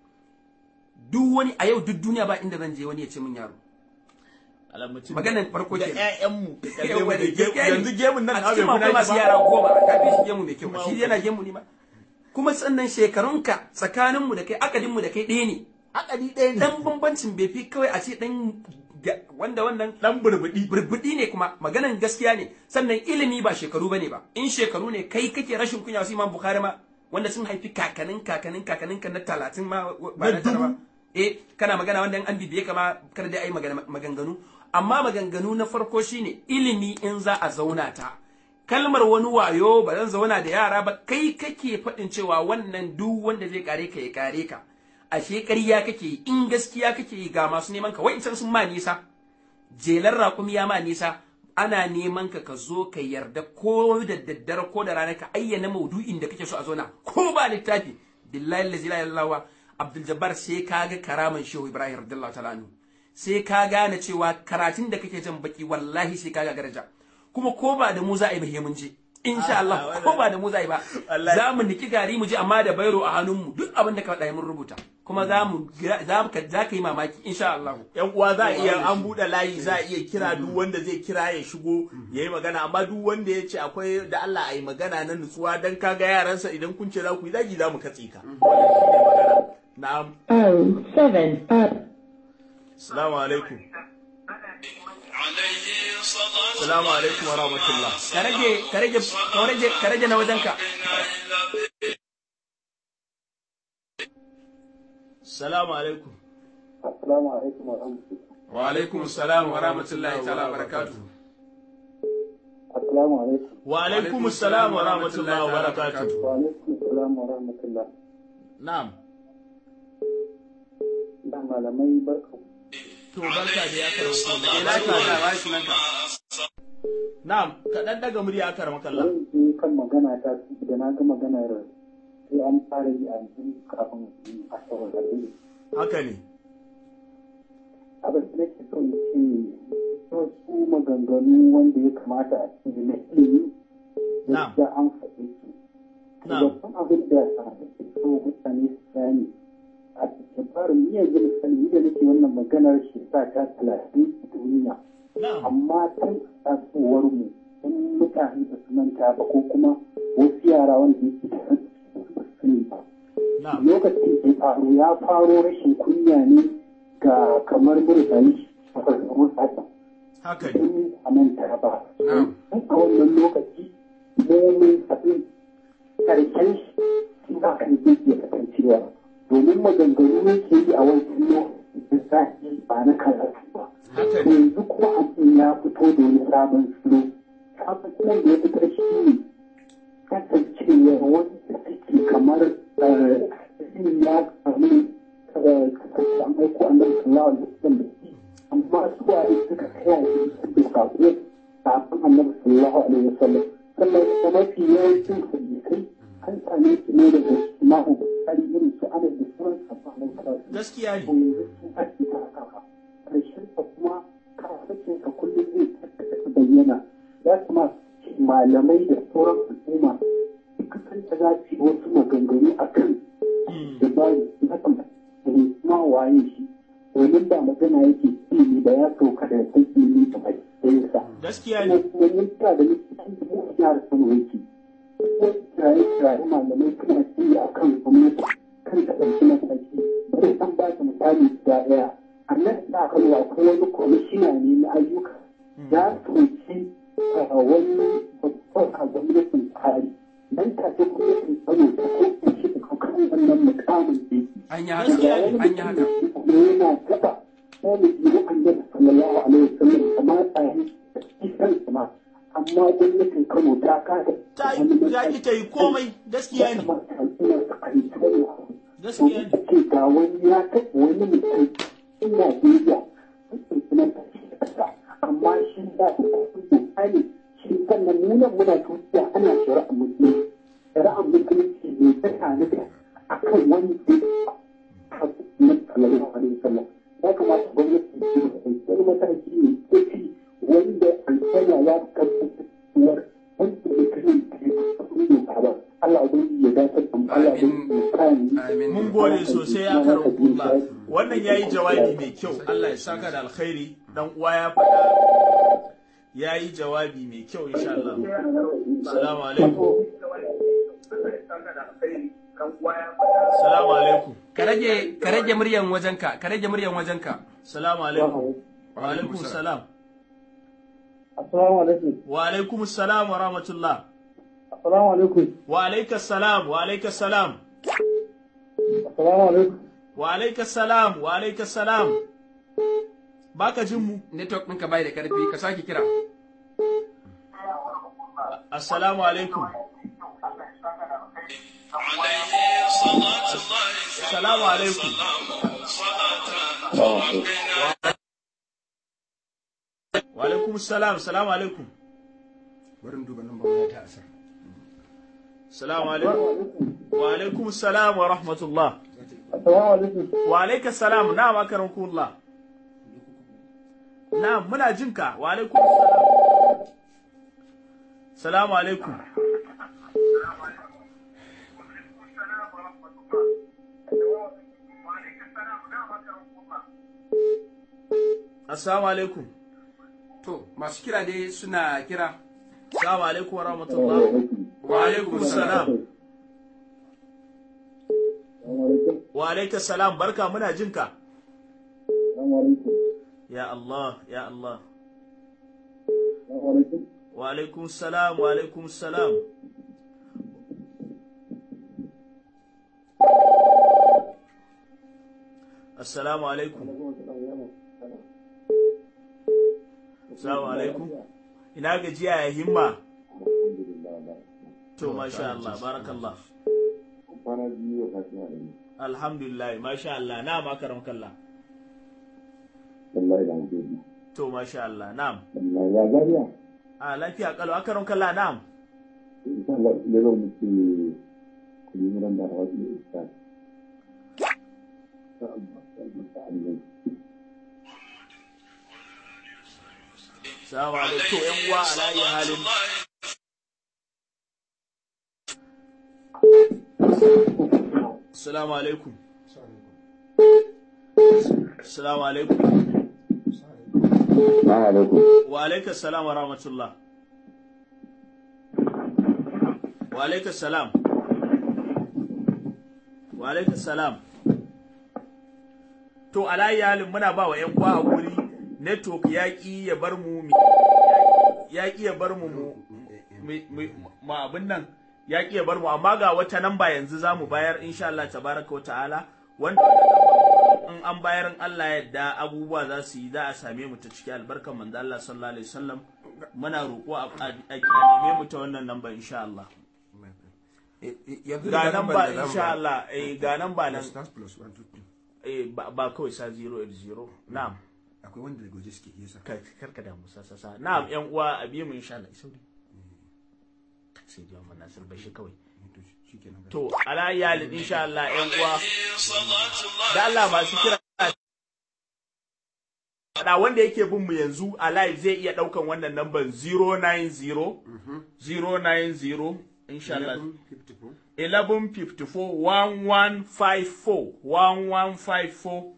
duk wani a yau duk duniya ba inda zan je wani ya ce min yaro Alamucin Maganan farko da kenan. ƴaƴanmu da kalle mu Yawa da da gemu. gaskiya ne. yanzu gemun nan a na bai cikin akwai kuna masu ba yara goma ka fi shi gemu mai kyau Kuma shi yana gemu ne ma kuma sannan shekarunka tsakaninmu da kai akadinmu da kai ɗaya ne akali ɗaya ne dan bambancin bai fi kawai a ce dan ga- wanda wannan dan burbuɗi burbuɗi ne kuma maganan gaskiya ne sannan ilimi ba shekaru bane ba in shekaru ne kai kake rashin kunya wasu imam bukhari ma wanda sun haifi kakanin kakanin kakanin ka na talatin ma ba na Na tara ba dubu. eh kana magana wanda an bibiye kama kar da ai magana maganganu amma maganganu na farko shine ilimi in za a zauna ta kalmar wani wayo ba zan zauna da yara ba kai kake faɗin cewa wannan duk wanda zai kare ka ya kare ka ashe ƙarya kake yi in gaskiya kake yi ga masu neman ka wa'incan sun ma nisa jelar raƙumi ya ma nisa ana neman ka ka zo ka yarda ko da daddare ko da rana ka ayyana maudu'in da kake so a zona ko ba littafi billahi la ilaha illallah abdul jabbar sai ka ga karaman shehu ibrahim radiyallahu ta'ala anhu sai ka gane cewa karatun da kake jan baki wallahi sai ka ga daraja kuma ko ba da mu za a yi ba mun je insha Allah ko ba da mu za a yi ba Wallahi. za mu niki gari mu je amma da bairo a hannunmu duk abin da ka faɗa mun rubuta kuma za mu za mu za ka yi mamaki insha Allah yan uwa za a iya Yawa, an buɗe layi za a iya kira duk wanda zai kira ya shigo ya yi magana amma duk wanda ya ce akwai da Allah a yi magana na nutsuwa dan kaga yaransa idan kun ce za ku yi zagi za mu katse ka wannan shine magana na'am oh seven uh, assalamu alaikum عليه صلاة assalamu alaikum wa rahmatullah ka rage ka rage ka rage ka rage na wajenka assalamu alaikum Assalamu alaikum wa rahmatullahi. wa alaikum assalam wa rahmatullahi ta'ala wa barakatuh Assalamu alaikum. wa alaikum assalam wa rahmatullah wa barakatuh Wa alaikum assalam wa rahmatullah. na'am Da malamai barka. to barka da ya karama eh lafiya da ba shi nanka na'am ka dan daga murya aka rama kallon Zan je kan magana ta da na ga maganar sai an fara yi a yanzu kafin a sauran hadisi. haka ne abin da nake so in ce wasu maganganu wanda ya kamata a cikin na ilimi Na'am. da an faɗi su. Na'am. Babban abin da ake so mutane su gane a cikin farin ni yanzu misali ni da nake wannan maganar shekara ta talatin a duniya. na'am amma tun tasowar mu in mutane ba su manta ba ko kuma wasu yara wanda yake da ba su sani ba. na'am lokacin da ya faru ya faro rashin kunya ne ga kamar murtani a farkon haka haka ne in a manta ba Na'am. a wannan lokaci mumin abin karshen shi in ba kan zai iya kasancewa domin maganganu yake yi a wancan lokacin da zafi ba na karatu ba haka ne yanzu kuma abin ya fito da wani sabon salo sabon salon da ya fitar shi ne kasancewa wanda suke kamar yin ya samu kasance an aiko annabi sallallahu alaihi wasallam da shi amma su waye suka kaya shi da sako kafin annabi sallallahu alaihi wasallam sannan kuma mafi yawancin hadisai an same su ne daga imamu bukari irin su anas da sauran sabon annabi sallallahu alaihi gaskiya ne wasallam yanzu sun ake ta haka ƙarshen ka kuma kafin ka kullum zai tattata bayyana ya kamata malamai da sauran al'umma duk san da za su yi wasu maganganu a kan Mm. da ba na kan kuma waye shi domin ba magana yake ilimi ba ya sauka da san ilimi ta matsayinsa gaskiya kuma ne kuma yin ta da likitan da mu a jihar Kano yake kuma kiraye kiraye malamai suna ci a kan gwamnati kan ta ɗauki mataki bari san ba ta misali guda ɗaya a nan da Kano akwai wani kwamishina ne na ayyuka ya soki wani babban a gwamnatin tsari nan take gwamnatin Kano ta kai shi da kan wannan mukamin da yake an yi haka an yi haka yana taba wani jiru annabi sallallahu alaihi wasallam kamar tsayin kisan sama amma gwamnatin Kano ta kasa ta yi ya ki ta yi komai gaskiya ne gaskiya ne ce ga wani ya taɓa wani mutum in Najeriya mutum suna ƙasa amma shi da su kafin doka ne shi sannan nuna muna tuciya ana shari'a musulunci shari'a musulunci ne ta tanada a kan wani da ya na sallallahu alaihi wasallam ya kamata gwamnati ta yi wani mataki ne ko fi wanda alfana ya karfafa wanda ya kashe doka ba Allah ubangiji ya dace da mu Allah ubangiji ya kare mu amin mun gode sosai ya karin kulla wannan yayi jawabi mai kyau Allah ya saka da alkhairi dan uwa ya faɗa yayi jawabi mai kyau insha Allah assalamu alaikum assalamu alaikum ka rage ka rage muryan wajenka ka rage muryan wajenka assalamu alaikum wa alaikum salam Assalamu alaikum. wa alaikum salam wa rahmatullah Assalamu alaikum. wa alaikas salam wa alaikas salam Assalamu alaikum. wa alaikas salam wa alaikas salam baka jin mu network ɗinka bai da karfi ka sake kira assalamu alaikum assalamu alaikum wa alaikum salam assalamu alaikum bari duba nan ba ta asar assalamu alaikum wa alaikum salam wa rahmatullah Assalamu alaikum. wa alaikas salam na makarankullah na muna jinka wa alaikum salam salamu alaikum assalamu alaikum to masu kira dai suna kira assalamu alaikum wa rahmatullah wa alaikum salam wa alaikas salam barka muna jinka Assalamu alaikum. ya Allah ya Allah Assalamu alaikum. wa alaikum salam wa alaikum salam assalamu alaikum assalamu alaikum ina gajiya ya himma to masha Allah barakallah Kwana biyu a kasuwa da ni. alhamdulillah masha Allah na makaram kallah Wallahi da hankali. to masha Allah na'am Wallahi ya gariya. a lafiya kalau akaram kallah na'am Insha Allah ya zo muke kuyi muran da hawa da isa. Salamu alaikum. To ‘yan uwa ala iya halin. Salamu alaikum. Salamu alaikum. Wa alaikum salam wa rahmatullah. Wa alaikum salam. Wa alaikum salam. To alayi halin muna ba wa ‘yan uwa a guri network ya ƙi ya bar mu ya ƙi ya bar mu mu abin nan ya ƙi ya bar mu amma ga wata namba yanzu za mu bayar insha Allah tabaraka wa ta'ala wanda in an bayar in Allah yadda abubuwa za su yi za a same mu ta cikin albarkan manzo Allah sallallahu alaihi wasallam muna roƙo a neme mu ta wannan namba insha Allah ga namba insha Allah eh ga namba nan eh ba kawai sa 080 na'am akwai wanda daga waje suke yasa kai karka da musa sasa na'am yan uwa a biye mu insha Allah sauri sai dai mun nasir bashi kawai to ala iyalin insha Allah yan uwa da Allah masu kira da wanda yake bin mu yanzu a live zai iya daukan wannan number 090 090 insha Allah 1154 1154 1154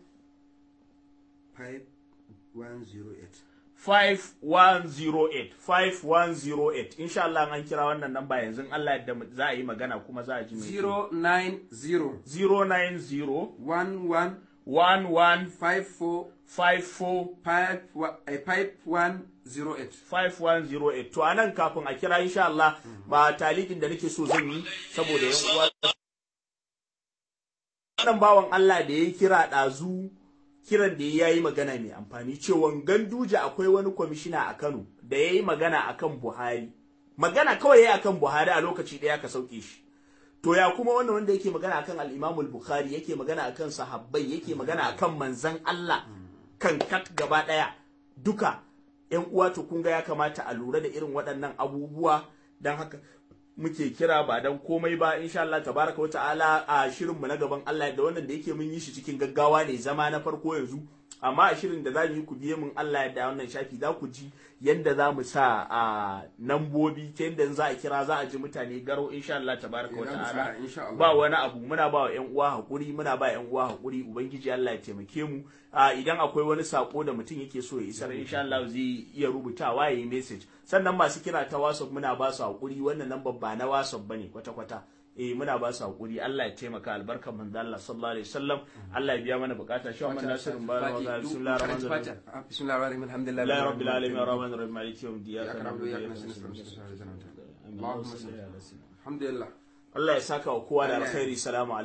5108 5108 insha Allah an kira wannan namba yanzu Allah yadda za a yi magana kuma za a ji mai 090 090 11 11 54 54 5108 5108 to anan kafin a kira insha Allah ba talikin da nake so zan yi saboda yan uwa wannan bawan Allah da ya kira ɗazu kiran da ya yi magana mai amfani cewa ganduje akwai wani kwamishina a Kano da ya yi magana akan Buhari magana kawai ya akan Buhari a lokaci ɗaya ka sauke shi to ya kuma wannan wanda yake magana akan al-Imam al-Bukhari yake magana akan sahabbai yake magana akan manzon Allah kan kat gaba ɗaya duka ƴan uwa to kun ga ya kamata a lura da irin waɗannan abubuwa dan haka muke kira ba dan komai ba insha Allah tabaraka wata'ala a shirin mu na gaban Allah da wannan da yake mun yi shi cikin gaggawa ne zama na farko yanzu amma a shirin da za mu yi ku biye mun Allah da wannan shafi za ku ji yanda za mu sa a nambobi ta yanda za a kira za a ji mutane garo insha Allah tabaraka wata'ala ba wani abu muna ba wa ƴan uwa hakuri muna ba ƴan uwa hakuri ubangiji Allah ya taimake mu idan akwai wani sako da mutum yake so ya isar insha Allah zai iya rubutawa ya yi message sannan masu kira ta WhatsApp muna ba su hakuri wannan lambar ba na WhatsApp bane kwata kwata eh muna ba su hakuri Allah ya taimaka albarkar manzo Allah sallallahu alaihi wasallam Allah ya biya mana bukata shi wannan nasirin bayan wa bismillahir rahmanir rahim bismillahir rahmanir rahim alhamdulillahi rabbil alamin arrahmanir rahim maliki yawmiddin iyyaka na'budu wa iyyaka nasta'in alhamdulillah Allah ya saka wa kowa da alkhairi salamu alaikum